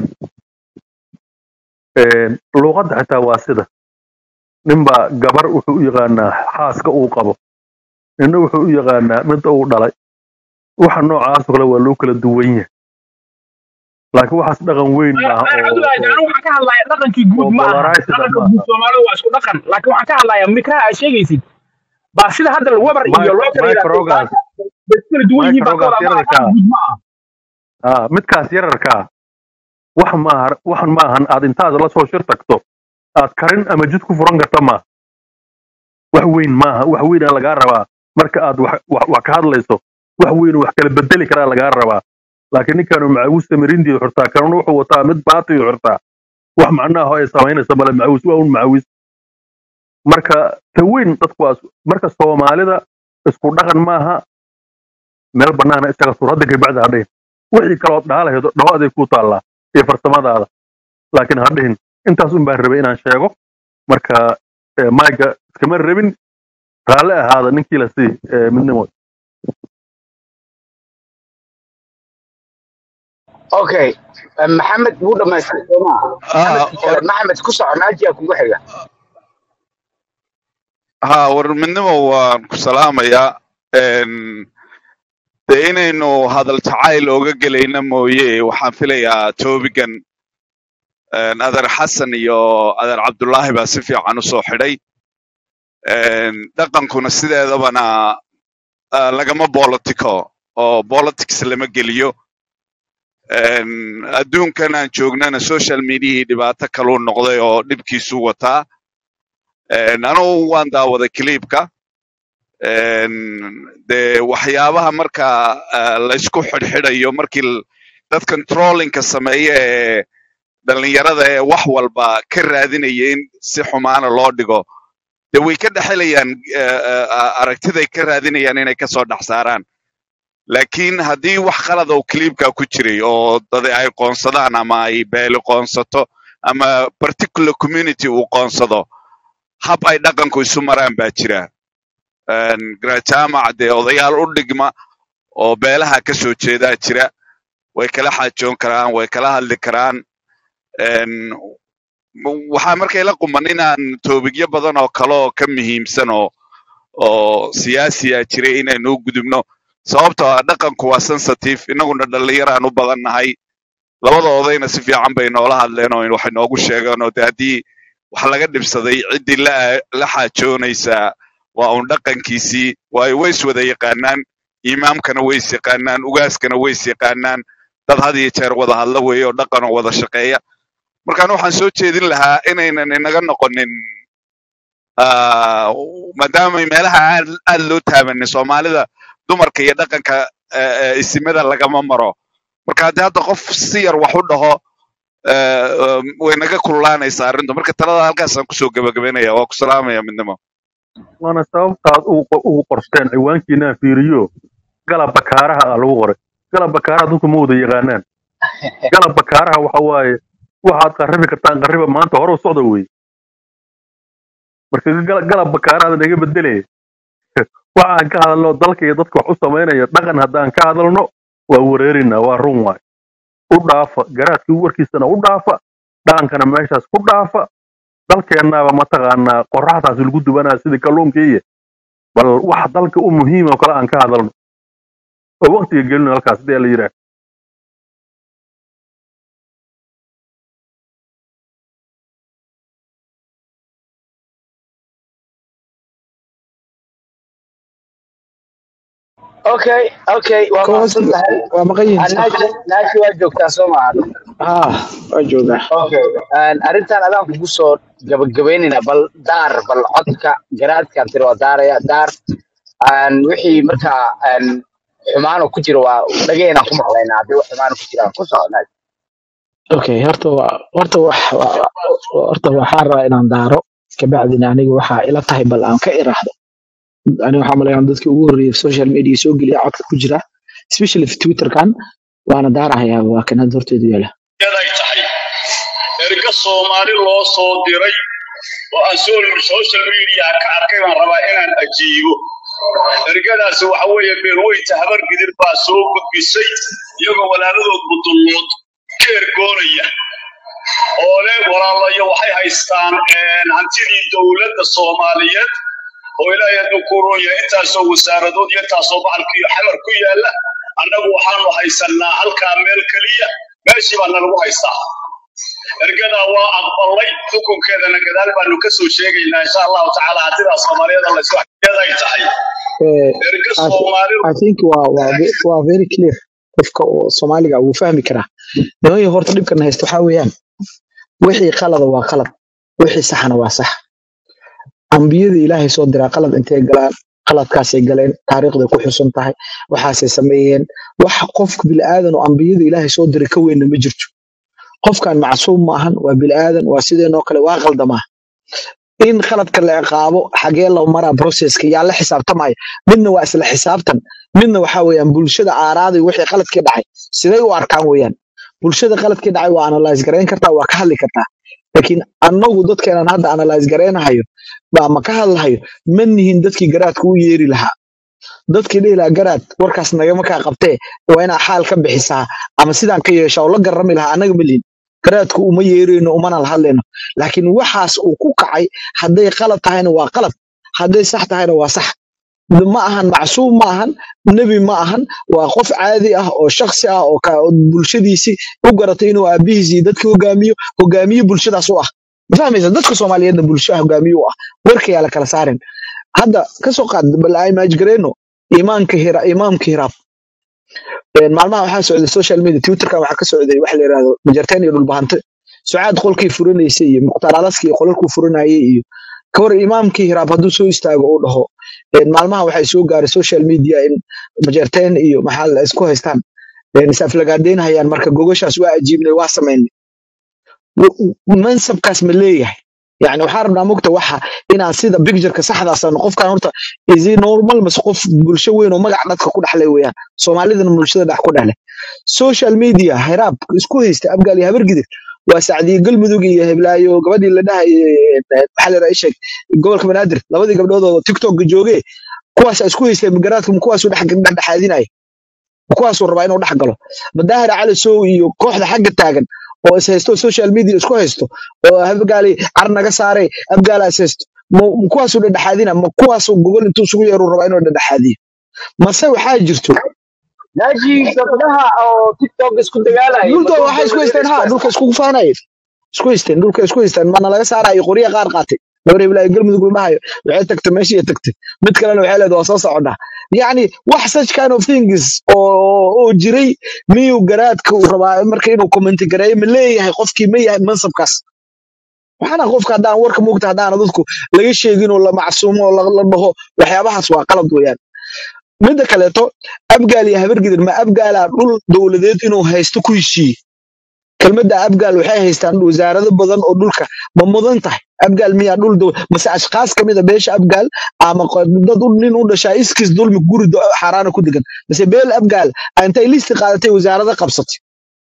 Een, luuqadda xitaa waa sida ninbaa gabar wuxuu u yaqaanaa xaaska uu qabo ninna wuxuu u yaqaanaa midda uu dhalay waxa noocaas oo kale waa loo kala duwan yahay laakiin waxaas dhaqan weyn maaha Ayr oo Cabdullaahi oo anigu waxaan ka hadlayaa dhaqankii oo guud ma aha bolarisida dhaqanka maaha guud Soomaalidu waa isku dhaqan laakiin waxaan ka hadlayaa mikraha aad sheegaysid baa sida hadda weber iyo Mi- loo kala yidhaahdo microgas bay kala duwan yihiin baa ka microgas wadaa ma aha yararkaa dhaqan guud ma aha ah midkaas yararkaa wax maaha waxan maahan aad intaad la soo shir tagto aad karin ama jid ku furan karta maaha wax weyn maaha wax weyn aa lagaa rabaa marka aad wax wax wax ka hadlayso wax weyn oo wax kala bedeli karaa lagaa rabaa laakiin ninkaanu macawiista marindiidu xirtaa kanuna wuxuu wataa mid baatiyu xirtaa wax macnaha ay samaynaysa male macawis waa un macawis marka ta weyn dadku waa is- marka soomaalida isku dhaqan maaha meel banaana isaga sur hadda kabacdi ha dhihin wixii kalood dhaalahaydo dhawaday ku taallaa iyo farsamadaada laakiin ha dhihin intaas un baan rabay inaan sheego marka eh, mayga iskama rabin raalle ahaada ninkii la sii eh, midnimo okay eh, maxamed wuu dhamaystay soo maaha ah maxamedka kale war maxamed ku soco naajiya kugu xiga ha war midnimo waan ku salaamayaa Een, dee inaynu hadal jacayl ooga gelayna mooye waxaan filayaa toobigan een, adeer xasan iyo adeer cabdullaahi baa si fiican u soo xidhay Een, dhaqankuna sideedabana ah, lagama bolitico oo politics lama geliyo Een, adduunkan aan joognana social mediahii dhibaato kaluu noqday oo dhibkiisu wataa Een, anugu waan daawaday clipka Een, dee waxyaabaha marka ah, laysku xidhxidhayo markii l- dadkan trollingka sameeya ee dhalinyarada ee wax walba ka raadinaya in si xumaana loo dhigo dee way ka dhexelayaan eh, eh, aragtiday ka raadinayaan inay kasoo dhex saaraan laakiin haddii wax qalad oo clipka ku jiray oo dad ay qoonsadaan ama ay beeli qoonsato ama particular community uu qoonsado hab ay dhaqanku isu maraan baa jira Een, garajaamac dee odayaal u dhigma oo beelaha ka soo jeedaa jira way kala xaajoon karaan way kala hadli karaan Een, m- waxaa markay la quman inaan toobigyo badan oo kale oo ka muhiimsan oo oo siyaasiya jiray inaynu u gudubno sababtoo ah dhaqanku waa sensitive innaguna dhallinyaraan u badan nahay labada odayna si fiican bay noola hadleen oo waxay noogu sheegeen oo de haddii wax laga dhibsaday ciddii la la xaajoonaysaa waa un dhaqankiisii waayo way is wada yaqaanaan imaamkana way is yaqaanaan ugaaskana way is yaqaanaan dad had iyo jeer wada hadla weeye oo dhaqan oo wada shaqeeya markaan waxaan soo jeedin lahaa inaynan inaga noqonin ah, maadaama meelaha aad aad loo taabanin soomaalida dumarka iyo dhaqanka eh, eh, isimada lagama maro marka haddii hadda qof si yar wax u dhaho eh, um, way naga kululaanaysaa arrintu marka talada halkaasaan kusoo gebagabeynaya waa ku salaamaya midnimo waana sababtaad ugu qo- ugu qorsteen ciwaankiinaa fiiriyo galab bakaaraha ah lagu qoray galab bakaaraha dadku ma wada yaqaanaan galab bakaaraha waxa waaye waxaad qarribi kartaan qarriba maanta hore u socda wey marka gal- galab bakaaraha naga bedelaya waxaan ka hadalno dalka iyo dadka wax u samaynaya dhaqan haddaan ka hadalno waa wareerinaa waa run waay u dhaafa garaadkii warkiisana u dhaafa dhaqankana meeshaas ku dhaafa dalkeennaaba mataqaanaa qoraxdaas lagu dubanaa sidii kalluunkii bal wax dalka u muhiim oo kale aan ka hadalno oo waqtiga gelino halkaas dee la yidhaah okay okay waa mahadsan kooxda tahay waa maqan yihiin Ah, sax naaji naaji waa joogtaa soo maaha haa waa joogaa okay Een, arrintan adaan kugu soo gabagabeynayna bal daar bal codka garaadkan tiri waa daaraya daar Een, wixii markaa een, xumaano ku jira waa dhageenaan ku maqlaynaa haddii wax xumaano ku jiraan ku soco naaji okay horta waa horta wax waa- horta waxaan rabaa inaan daaro kabacdina aniga waxaa ila tahay bal aan ka iraahdo aniga waxaa malayaa dadkii ugu horreeyay social media soo geliya codka ku jira especially twitterkan waana daarahayaa waa kan hadda horteedu yaala yaday tahay erga soomaali loo soo diray oo aan so- social media ka arkay baan rabaa inaan ajiibo ergadaasi waxa weeye beerweynta habar gidir baa soo gudbisay iyagoo walaaladood budullood ka ergoonaya oo le walaalayo waxay haystaan een, hantidii dowladda soomaaliyeed oo ilaahay hadduu ku roon yahay intaasoo wasaaradood iyo intaasoo bahalkiiyo xamar ku yaalla annagu waxaanu haysannaa halkaa meel keliya meeshii baa nalagu haystaa ergadaa waa aqbalay xukunkeedana gadaal baanu ka soo sheegaynaa insha allahu tacaala hadidaa soomaaliyeed laysku xaqiyaday tahay Eh, erga I, soomaali I think waa waa ve- waa very clear qofka oo Soomaaliga wuu fahmi karaa nimanka horta dhibkan haysta waxaa weeyaan wixii qalada waa qalad wixii saxana waa sax ambiyada ilaahay soo diraa qalad intay galaan qaladkaasay galeen taariikhday ku xusan tahay waxaasay sameeyeen wax qofka bilaadan oo ambiyada ilaahay soo diray ka weynna ma jirto qofkan macsuum ma ahan waa bilaadan waa sideenoo kale waa qaldamaa in khaladka la ciqaabo xagee loo maraa processka yaa la xisaabtamaya midna waa isla xisaabtan midna waxaa weeyaan bulshada aaraaday wixii qaladkii dhacay siday u arkaan weeyaan bulshada qaladkii dhacay waa analyze garayn kartaa waa ka hadli kartaa laakiin annagu dadkeenan hadda analyze garaynahayo baa ma ka hadlahayo ma nihin dadkii garaadka u yeeri lahaa dadkii dhihi lahaa garaad warkaas nagama kaa qabtee waa inaa xaal ka bixisaa ama sidaan ka yeeshaa oo la garami lahaa annaga ma lihin garaadku uma yeerayno umana la hadlayno laakiin waxaas uu ku kacay hadday qalad tahayna waa qalad hadday sax tahayna waa sax ma ahan macsuum ma ahan nebi ma ahan waa qof caadi ah oo shaksi ah oo ka- oo bulshadiisii u garatay inuu aabihiisii dadka hogaamiyo hogaamiye bulshadaas u ah ma fahmaysa dadka soomaaliyeedna bulsho hogaamiye u ah warkayaa la kala saarin hadda ka soo qaad bal imaajgareyno imaamka hira imaamka hiraab Een, maalmaha waxaa socday social media twitterkan waxaa ka socday waxa la yidhahdo majarteen iyo dhulbahante sucaad qolkii furanaysay iyo mukhtaar alaskii qolalkuu furanayay iyo kawar imaamkii hiraab hadduu soo istaago uu dhaho een, maalmaha waxay soo gaaray social media in majarteen iyo maxaa la isku haystaan een, is aflagaadeynhayaan marka gogoshaas waa ajiibnay waa samaynay w- mansabkaas ma leeyahay yani waxaa rabnaa mogta waxa inaan sida pictureka saxdaasano qofkan horta isi normal mase qof bulsho weyn oo magac dadka ku dhexlay weeyaan soomaalidana bulshada dhex ku dhexlay social media hiraab isku haysta abgaal iyo habargidir waa sacdiye galmudug iyo heblaayo gabadhii la dhahay maxaa la sheeg gobolka banaadir labadii gabdhood oo tiktok joogee kuwaas isku haystay garaadka kuwaasuu dhex dhexdhexaadinaya kuwaasuu rabaa inuu dhex galo madaahir cali sow iyo kooxda xagga taagan oo is haysto social media isku haysto oo abgaali car naga saaray abgaala is haysto ma- ma kuwaasuu dhexdhexaadina ma kuwaasuu gogol intuu isugu yeeruu rabaa inuu dhexdhexaadiyo mase waxaa jirto naaji gabdhaha oo tiktok isku dagaalaya dhulkooda ma waxay isku dowladeena haysteen isku ha dhulka haystaan iskugu faanayeen isku haysteen dhulka isku haysteen mana laga saarayo qorya qaar qaatay gabar iblaayo galmudug la dhahayo waxay tagtay meeshii ay tagtay mid kalena waxay leedahay waa soo soconnaa yacni wax such kind of things oo oo jiray miyuu garaadka uu rabaa marka inuu commenti gareeyo ma leeyahay qofkii ma yahay mansabkaas waxaana qofka haddaan warka moogta haddaana dadku laga sheegin oo la macsuumo oo la la dhaho waxyaabahaas waa qalad weeyaan midda kaleeto abgaal iyo habargidir ma abgaalaa dhul dowladeed inuu haysto ku heshiiye kelmadda abgaal waxay haystaan wasaarado badan oo dhulka ma mudan tahay abgaal miyaa dhul dow mase ashkaas ka mid a beesha abgaal ama qo- dad u- nin u dhashaa iskis dulmi guri do- xaaraana ku degan mase beel abgaal aa intay listi qaadatay wasaarada qabsatay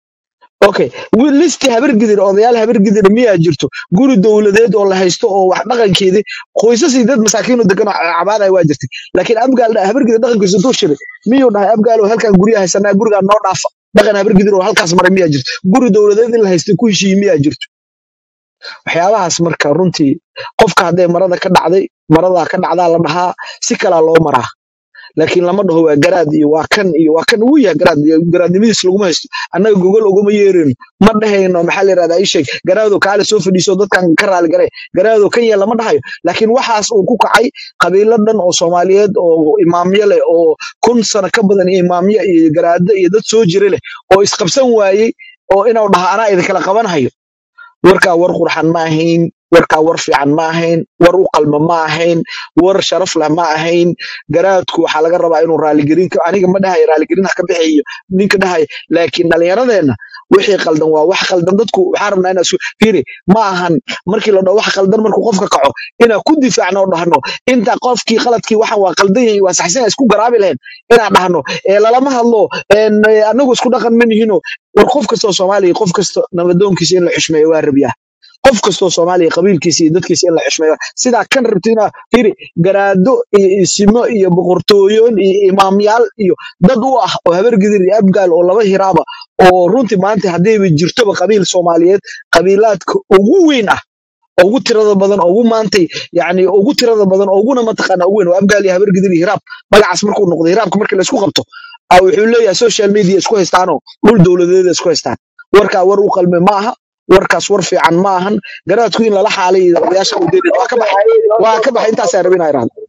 okay wi- listi habargidir odayaal habargidir miyaa jirto guri dowladeed oo la haysto oo wax dhaqankeedii qoysas iyo dad masaakiin oo degan oo cabaadaya waa jirtay laakiin abgaal habargidir dhaqankiisa intuu shiray miyuu dhahay abgaal oo halkan gurya haysanaa gurigaa noo dhaafa dhaqan habargidir oo halkaas maray miyaa jirto guri dowladeed in la haystay ku heshiiyey miyaa jirto waxyaabahaas marka runtii qofka hadday marada ka dhacday maradaa ka dhacdaa la dhahaa si kalaa loo maraa laakiin lama dhaho waa garaad iyo waa kan iyo waa kan uu yahay garaad iyo garaadnimadiis laguma haysto annaga gogol uguma yeerayno ma dhahayno maxaa la yidhahdaa ii sheeg garaado kaale soo fadhiiso dadkan ka raali gare garaado kan yeel lama dhahayo laakiin waxaas uu ku kacay qabiilo dhan oo soomaaliyeed oo imaamyo leh oo kun sano ka badan iyo imaamyo iyo garaado iyo dad soo jira leh oo isqabsan waayey oo inuu dhaha anaa idinkala qabanhayo warkaa war qurxan ma ahayn warkaa war fiican ma ahayn war u qalma ma ahayn war sharaf leh ma ahayn garaadku waxaa laga rabaa inuu raaligelin ka- aniga ma dhahayo raaligelin ha ka bixiyo ninka dhahayo laakiin dhallinyaradeenna wixii qaldan waa wax qaldan dadku waxaa rabnaa inaa isu fiiri ma ahan markii la dhaho wax qaldan markuu qofka kaco inaa ku difaacno oo dhahno inta qofkii qaladkii waxan waa qaldan yahay waa saxsan isku garaabi lahayn inaan dhahno ee lalama hadlo een, ee, anagu isku dhaqan ma nihino war qof kastoo soomaaliya qof kasta nabadoonkiisa in la xushmeeyo waa rabyaa qof kastoo soomaaliya qabiilkiisa iyo dadkiisa in la xishmeeyo sidaa kan rabto inaa firi garaado iyo isimo iyo boqortooyoon iyo imaamyaal iyo dad u ah oo habargidir iyo abgaal oo laba hiraaba oo runtii maanta haddayba jirtoba qabiil soomaaliyeed qabiilaadka ugu weyn ah ugu tirada badan ugu maantay yani ugu tirada badan uguna mataqaana ugu weyn oo abgaal iyo habargidir iyo hiraab magacaas markuu noqdo hiraabka markii laysku qabto a wuxuu leeyahay social media isku haystaanoo dhul dowladeeda isku haystaan warkaa war u qalme ma aha warkaas war fiican ma ahan garaadku in lala xaalay odayaasha u daynin waa ka baxay waa ka baxay intaasaa rabin inaa irahdo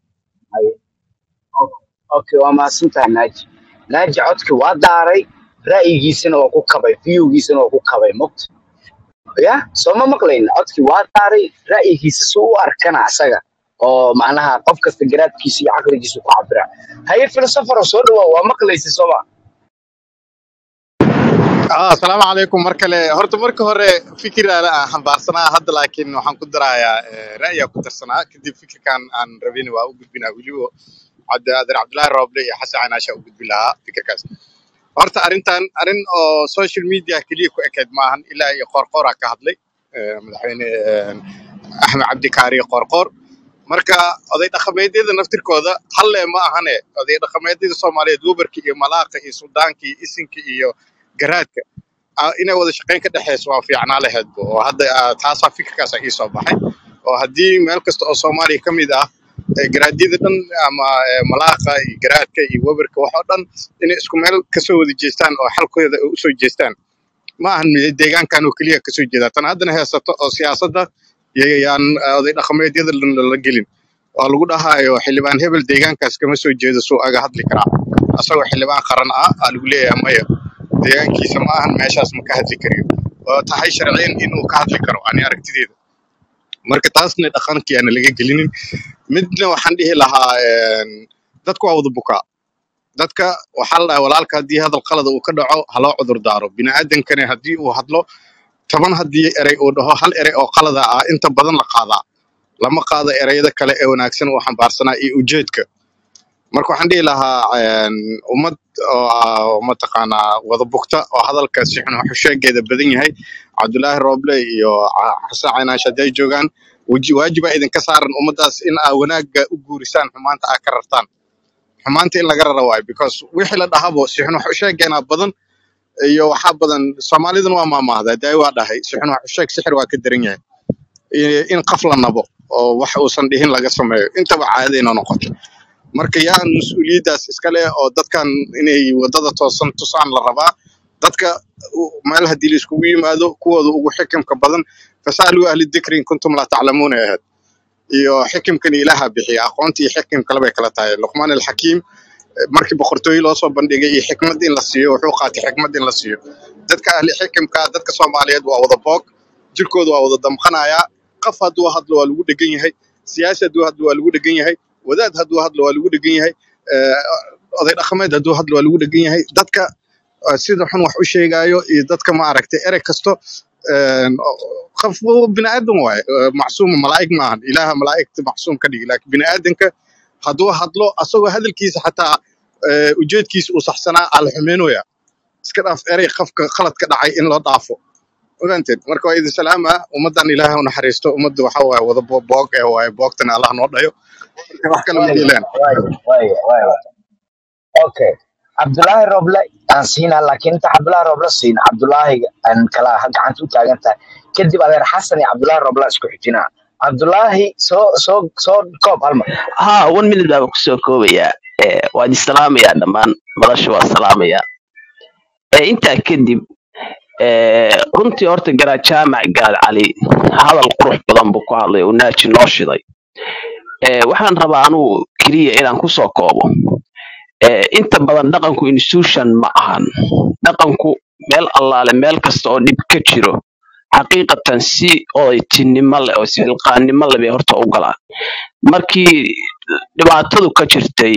okay waa mahadsantahay naaji naaji codki waa daaray ra'yigiisana waa ku kabay viyowgiisana waa ku kabay mogta ya soo ma maqlayn codki waa daaray ra'yigiisa si u arkana asaga oo macnaha qof kasta garaadkiisa iyo caqligiisa ku cabira haye filosofaro soo dhawaa waa maqlaysa sooma ah asalaamu calaykum mar kale horta marka hore fikir aan aan xambaarsanaa hadda laakiin waxaan ku darayaa eh, ra'yiga ku darsanaa kadib fikirkan aan rabin waa u gudbinaa weliba cabdi adeer cabdilaahi rooble iyo xasan canaasha u gudbin lahaa fikirkaas horta arrintan arrin oo social media keliya ku ekeyd maahan ilaa iyo qoorqooraa ka hadlay eh, madaxweyne eh, axmed cabdi kaari qoorqoor marka oday dhaqameedyada naftirkooda halle ma ahane oday dhaqameedyada soomaaliyeed gobolka iyo malaaqa iyo suldaanka iyo isinka iyo garaadka ah, inay wada shaqayn ka dhexeyso waa fiicnaa laheedba oo hadda ah, taasaa fikirkaasa ii soo baxay oo haddii meel kasta oo soomaaliya ka mid ah eh, garaadyada dhan ama eh, malaaqa iyo garaadka iyo weberka wax oo dhan inay isku meel kasoo wada jeestaan oo xalkooda ay usoo jeestaan ma ahan deegaankan oo keliya kasoo jeeda tan haddana heesato oo siyaasadda y- yaan eh, oday dhaqameedyada la la gelin oo lagu dhahaayo xildhibaan hebel deegaankaas kama soo jeedo suu aga hadli karaa asagoo xildhibaan qaran ah aa lagu leeyahay maya deegaankiisa ma ahan meeshaas ma ka hadli kariyo oo tahay sharciyan inuu ka hadli karo ani aragtideeda marka taasna dhaqankii aana laga gelinin midna waxaan dhihi lahaa een, dadku waa wada bukaa dadka waxaa la dhahaa walaalka haddii hadal qalada uu ka dhaco ha loo cudur daaro bini'aadankana haddii uu hadlo toban haddii erey uu dhaho hal erey oo qalada ah inta badan la qaadaa lama qaado ereyada kale ee wanaagsan uu xambaarsanaa iyo ujeedka marka waxaan dhihi lahaa een, ummad oo ah, mataqaanaa wada bugta oo hadalka si xun xusheegeeda badan yahay cabdulaahi rooble iyo Ca- xasan caynaash hadday joogaan waji- waajibaa idinka saaran ummadaas in aa wanaagga u guurisaan xumaanta aa ka rartaan xumaanta in laga rara waayo because wixii la dhahabo si xun xusheegeena badan iyo waxaa badan soomaaliduna waa maamaahda daai waa dhahay si xun xusheeg sixir waa ka daran yahay iyo in qaf la nabo oo wax uusan dhihin laga sameeyo intaba caadayna noqoto marka yaan mas-uuliyaddaas iska leh oo dadkan inay wadada toosan tusaan la rabaa dadka u- meel haddii la iskugu yimaado kuwooda ugu xikimka badan fasaaluu ahli dikri in kuntum laa taclamuuna ahayd iyo xikimkani ilaaha bixiya aqoonta iyo xikimka labay kala tahay luqmaan alxakiim eh, markii boqortooyo loo soo bandhigay iyo xikmad in la siiyo wuxuu qaatay xikmad in la siiyo dadka ahli xikimka dadka soomaaliyeed waa wada boog jirkooda waa wada damqanayaa qaf hadduu hadlo waa lagu dhegan yahay siyaasi hadduu hadlo waa lagu dhegan yahay wadaad hadduu hadlo waa lagu dhegan yahay eh, oday dhaqameed hadduu hadlo waa lagu dhegan yahay dadka eh, sida xun wax u sheegaayo iyo dadka ma aragtay erey kasto een, qof bini aadam waaye eh, macsuum malaa'ig maahan ilaaha malaa'igta macsuum ka dhigi laakiin bini aadanka hadduu hadlo asagoo hadalkiisa xataa eh, ujeedkiisa uu saxsanaa ala xumeynooya iska dhaaf erey qofka khalad ka dhacay in loo dhaafo ogaanteed marka waa idin salaama ummaddan ilaahay u naxariisto ummadda waxaa waaye wada bo- boog ee waaye boogtana allah noo dhayo marka wax kale ma waaya yeelaan waaya waaya waaya okay cabdulaahi roble aan siinaa laakiin inta cabdulaahi roble siin cabdulaahi aan kala gacanta u taagan tahay kadib adeer xasan iyo cabdulaahi roble aan isku xijinaa cabdulaahi soo soo soo koob hal mar ها one minute baan kusoo koobayaa ee waad islaamayaa dhammaan madasha waa salaamayaa ee intaa kadib ee runtii horta garaa jaamac gaal cali hadal qurux badan buu ku hadlay oo naaji noo shiday ee waxaan rabaa anugu keliya inaan kusoo koobo ee inta badan dhaqanku institution ma ahan dhaqanku meel allaale meel kasta oo dhib ka jiro xaqiiqatan si odaytinimo leh oo isxilqaannimo leh bay horta u galaan markii dhibaatadu ka jirtay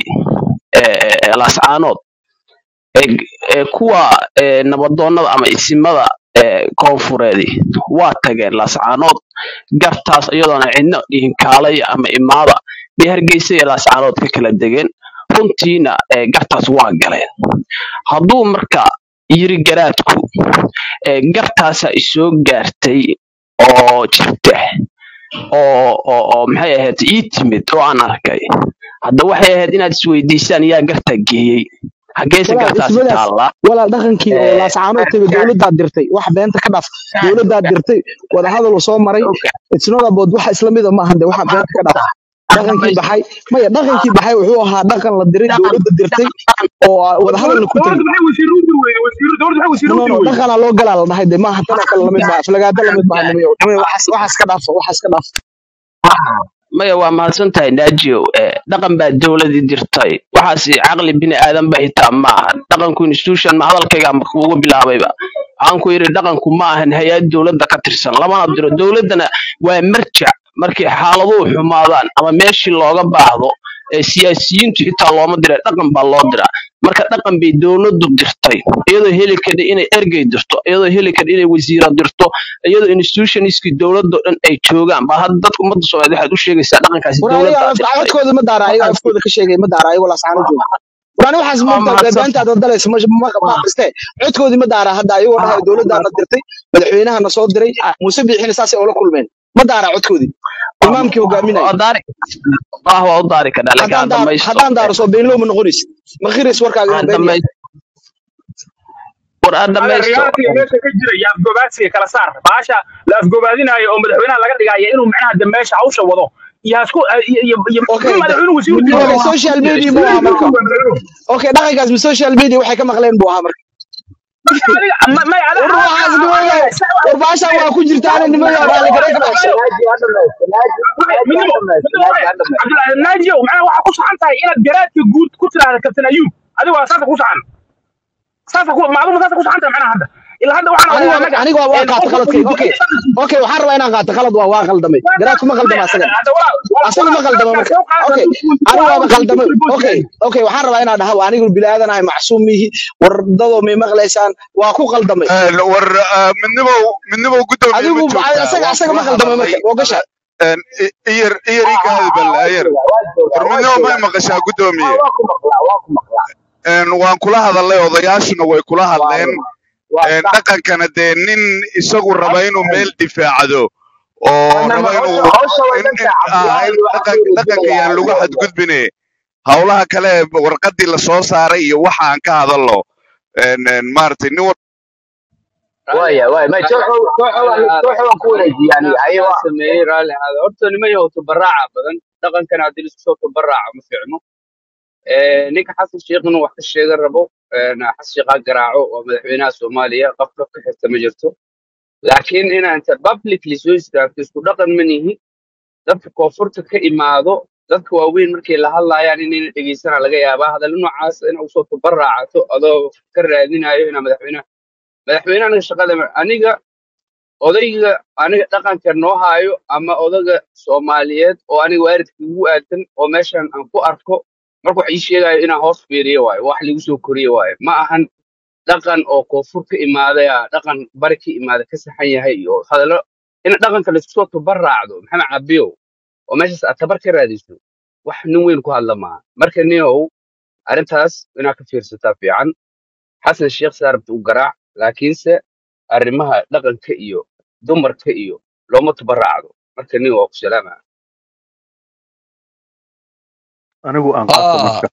ee lascaanood ee ee kuwa ee nabadoonnada ama isimada ee koonfureedi waa tageen lascaanood gartaas iyadoona cidna dhihin kaalaya ama imaada bay hargeysa iyo lascaanood ka kala degeen runtiina ee gartaas waa galeen hadduu marka yiri garaadku ee gartaasa isoo gaartay oo jirta oo oo oo maxay ahayd ii timid oo aan arkay hadda waxay ahayd inaad isweydiisaan yaa garta geeyey xaggeese walaal gartaasi ismadaas taallaa walaal dhaqankii oo Eh, laascaanood taga dowladdaad dirtay wax beenta ka dhaaf dowladdaad dirtay wadahadal uu soo maray it's not about waxa isla mida ma ahan de waxa beenta ka dhaaf dhaqankii baxay maya dhaqankii baxay wuxuu ahaa dhaqan la diray dowladda dirtay oo ah wadahadalna ku dowladda tegey maxay wasiir u diri weyday wasiir dowladda maxay wasiir no u no diri no weyday dhaqanaa loo galaa la dhahay de maaha tanoo kale lamid maaha aflagaada lamid maaha nimayo nimayo waxaas waxaas ka dhaafo waxaas ka dhaafo maya waa mahadsan tahay naajiyo Eh, dhaqan baa dowladii dirtay waxaas caqli bini aadan ba hitaa maaha dhaqanku institution ma hadalkayga ma kuugu bilaabayba waxaan ku yidhi dhaqanku ma ahan hay-ad dowladda ka tirsan lamana diro dowladdana waa marjac markay xaaladuhu xumaadaan ama meeshii looga baahdo ee siyaasiyiintu xitaa looma dira dhaqan baa loo diraa marka dhaqan bay dowladdu dirtay iyadoo heli kadha inay ergey dirto iyadoo heli kadha inay wasiira dirto iyadoo institutionskii dowladoo dhan ay joogaan baa hadda dadka ummadda soomaaliyeed waxaad u sheegaysaa dhaqankaasi war aniga dowladdaa af- dirtay codkooda ma daara ayaga afkooda ka sheegay ma daara ayago laascaano jooga war ani waxaas waa moogtaa mahadsan beentaad wadalaysa ma ma ma akristee codkoodii ma daara hadda ayagoo dhahay dowladdaana dirtay madaxweynahana soo diray muuse biixina saasay oola kulmeen ma daara codkoodii imaamkii hogaaminaya waa daari ah waa u daari kadhaa laakiin haddaan ha daaro dhamaysto haddaan daaro soo beenlow ma noqonaysid ma khiris warkaaga ha inuu been yahay dhamaysto war ha hada dhamaysto realitiga meesha ka jira iyo afgobaadsiga kala saar baasha la afgobaadinayo oo madaxweynaha laga dhigaya inuu macnaha de meesha hawsha wado iyo hasku iyo iyo iyo okay in madaxweynuhu wasiir u diri okay social media buu ahaa marka okay dhaqankaas ma social media waxay ka maqleen buu ahaa marka marka adiga ma- may ada war waxaas nimayo war baashaan waa ku jirtaana nimayo raali garan ka dhashay naaji ha dhamaysto naaji naaji ha midnimo dhamaysto midnimo naaji ha dhamaysto cabdulaahi naajiyow macnaha waxaa ku saxan tahay inaad garaadka guud ku tiraahda kabtan ayuub adiga waa saasa ku saxan saasa ku macluuma saasa ku saxan tahay macnaha hadda ilaa hadda waxaan aniga hayaa waa anaga aniga waa waa een qaata qofka qaladkayga okay uu okay waxaan rabaa inaan qaato qalad waa waa qaldamay garaadku ma qaldama asagan hadda walaa asaga ma qaldama marka okay aniga waaba qaldamay okay okay waxaan rabaa inaan dhaha waa anigu bini aadanahay macsuum mihi wardadoo may maqlaysaan waa ku qaldamay Een, war ah, midnimow midnimow guddoomiye ma adigu joogtaa asaga waan asaga ma kula qaldamay hadalnay marka waa gasha Een, i- iyar iyar ii ka ah hadbal waa ayar joogaa waa joogaa war waa midnimo may joogaa maqashaa waa guddoomiye waa ku maqlaa waa ku maqlaa Een, waan kula hadalnay odayaashuna way kula waa hadleen ruma waa Een, sax dhaqankana dee nin isagu raba inuu meel difaacdo oo anama raba hawsha inuu hawsha way in dhantahay in ah cabdulaahi in waxaa dhaqan ku dhaqanka yaan wareejinayaa lagu jooga xadgudbine howlaha kale warqadii la soo saaray iyo waxa aan ka hadalno Een, een, maaragtay nin war raalli waaya waaya ma raalli tooxo tooxo raalli waan ahaada tooxo waan ku wareejiyay anaa aniga haye anaa waa sameeyey raalli ahaada horta niman yahow tabaraaca badan dhaqankan haddii laisku soo tabaraaca ma fiicno Eh, ninka xasan sheikh inuu wax ka sheegan rabo eh, xasan sheikh ha garaaco waa madaxweynaha soomaaliya qof qof ka xigta ma jirto laakiin inaa inta publicly soo istaagto isku dhaqan ma nihi dadka koonfurta ka imaado dadka waaweyn markay la hadlayaan inayna dhegeysana laga yaabaa hadallo noocaas in usoo tabaraacato adoo ka raadinayo inaa madaxweynaha madaxweyne aniga shaqada ma- aniga odayga aniga dhaqanka noo haayo ama odaga soomaaliyeed oo aniga waalidka ugu aadan oo meeshan aan ku arko marka wax ii sheegayo inaan hoos fiiriyo waayo wax lagu soo koriyo waayo ma ahan dhaqan oo koonfur ka imaadaya dhaqan bari ka imaada ka saxan yahay iyo hadallo in dhaqanka laisku soo tabaraacdo maxamed cabiyow oo meeshaas aad tabar ka raadiso wax nin weyn ku hadla maaha marka ninow arrintaas inaad ka fiirsataa fiican xasan sheekh saarabta u garaac laakiinse arrimaha dhaqanka iyo dumarka iyo looma tabaraacdo marka nin waa ku salaama anigu aan qaato ah marka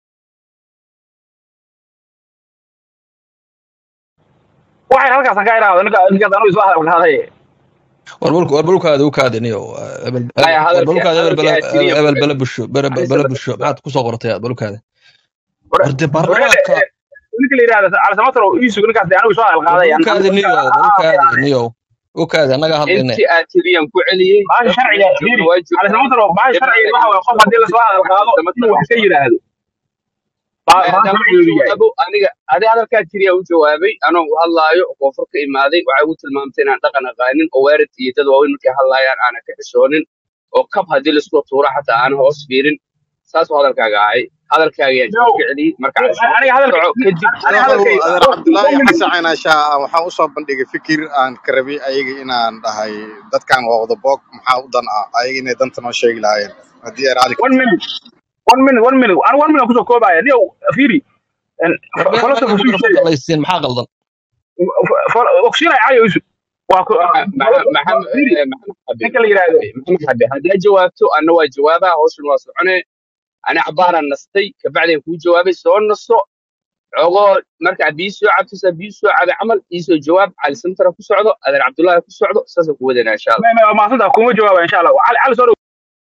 waxay halkaas ka iraahdo ninka ninkaas anigu isla hadal qaaday warbulka warbulkaada u kaadiniyo ebel maya hadalka warbulkaada ebel hadalka bala aad tiriya ebel bala busho bere anise bala busho maxaad kusoo qortay aad warbulkaada war warde warade baarlamaanka ninka la yiraahdo cali samatar oo iisu ninkaas anigu isla hadal qaaday an warbulkaada anigu niyo warbulkaada niyo ukaada annaga hadlayne intii aad tiriyaan ku celiyey baasha dadka sharciga meesha fiiri joogna waa cali joogaan samatar oo baasha ibna sharciga waxa ibna waye qof haddii lasla hadal qaado samatar inuu wax ka yiraahdo baa maya baa haddaan ku sharcigeedu yahay jawaabo aniga adi hadalkaa tiriya u jawaabay anoo u hadlaayo oo koonfur ka imaaday waxay ugu tilmaamtay inaan dhaqan aqaanin oo waalid iyo dad waaweyn markay hadlaayaan aanan ka xishoonin oo kab haddii laisku tuuro xataa aanan hoos fiirin saasuu hadalkaaga ahay hadalkaaga yaan no jawaab ka celiyey marka cali samatar aniga hadalka soco kadib aniga Wuxuu hadalkayga adeer one cabdulaahi minute xasan caynaashaa waxaan usoo bandhigay fikir aan ka rabay ayaga inaan dhahay dadkan waa wada boog maxaa u dan ah ayaga inay danta noo sheegi lahaayeen haddii ay raali ka one minute one minute one minute aniga one minute kusoo koobaya niyow fiiri war been philosopher anaga suu mikrofoonka sheegay laysiin maxaa qaldan ogsiinaya cali isu waa ku maxamed firi maxamed xabi ninka la yidhaahdo maxamed xabi haddaa jawaabto anna waa jawaabaa hawshan waa socone ani cabaaraan nastay kabacdeen kuu jawaabay soo nasto xogoo markaad bii soo cabtisa bii soo cabay camal iisoo jawaab cali santara ku socdo adeer cabdullaahi ku socdo saasaan ku wadanaa insha allah ma ma maasanta kuma jawaaba insha allah cali cali soo dhow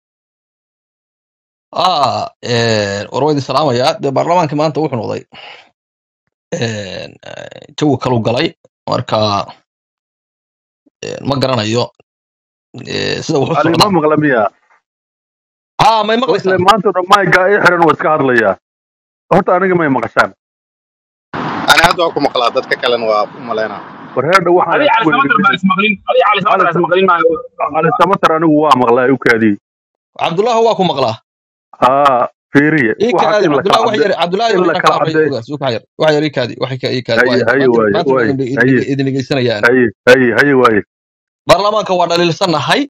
ah war waa idin salaamayaa dee baarlamaanka maanta wuxuu noqday een, eh, jawi kalu galay marka een, ma garanayo eh, sida wax u ali ma socdaan maqla miya ah may wasle maqlaysaan maanta dhan mayga i xiran waa iska hadlayaa horta aniga may maqashaan ani hadda waa ku maqlaa dadka kalena waa u malaynaa war heerdha waxaan adiga isku cali samatar baan weydiinay ismaqlin adiga cali samatar cali aan ismaqlin maayo cali samatar anigu waa maqlaa u kaadiyey cabdullaahi waa ku maqlaa haa fiiriye ii waxaas kaadi in la kala cabdullaahi wax cadde yar cabdullaahi in la inaan ka kala hadlayo cadde ogaas wax yar wax yar ii kaadi wax ka ii kaadi haye waa haye maanta waaye maanta waaye idin haye idin dhegeysanayaan haye haye haye waaye baarlamaanka waa dhaliilsanahay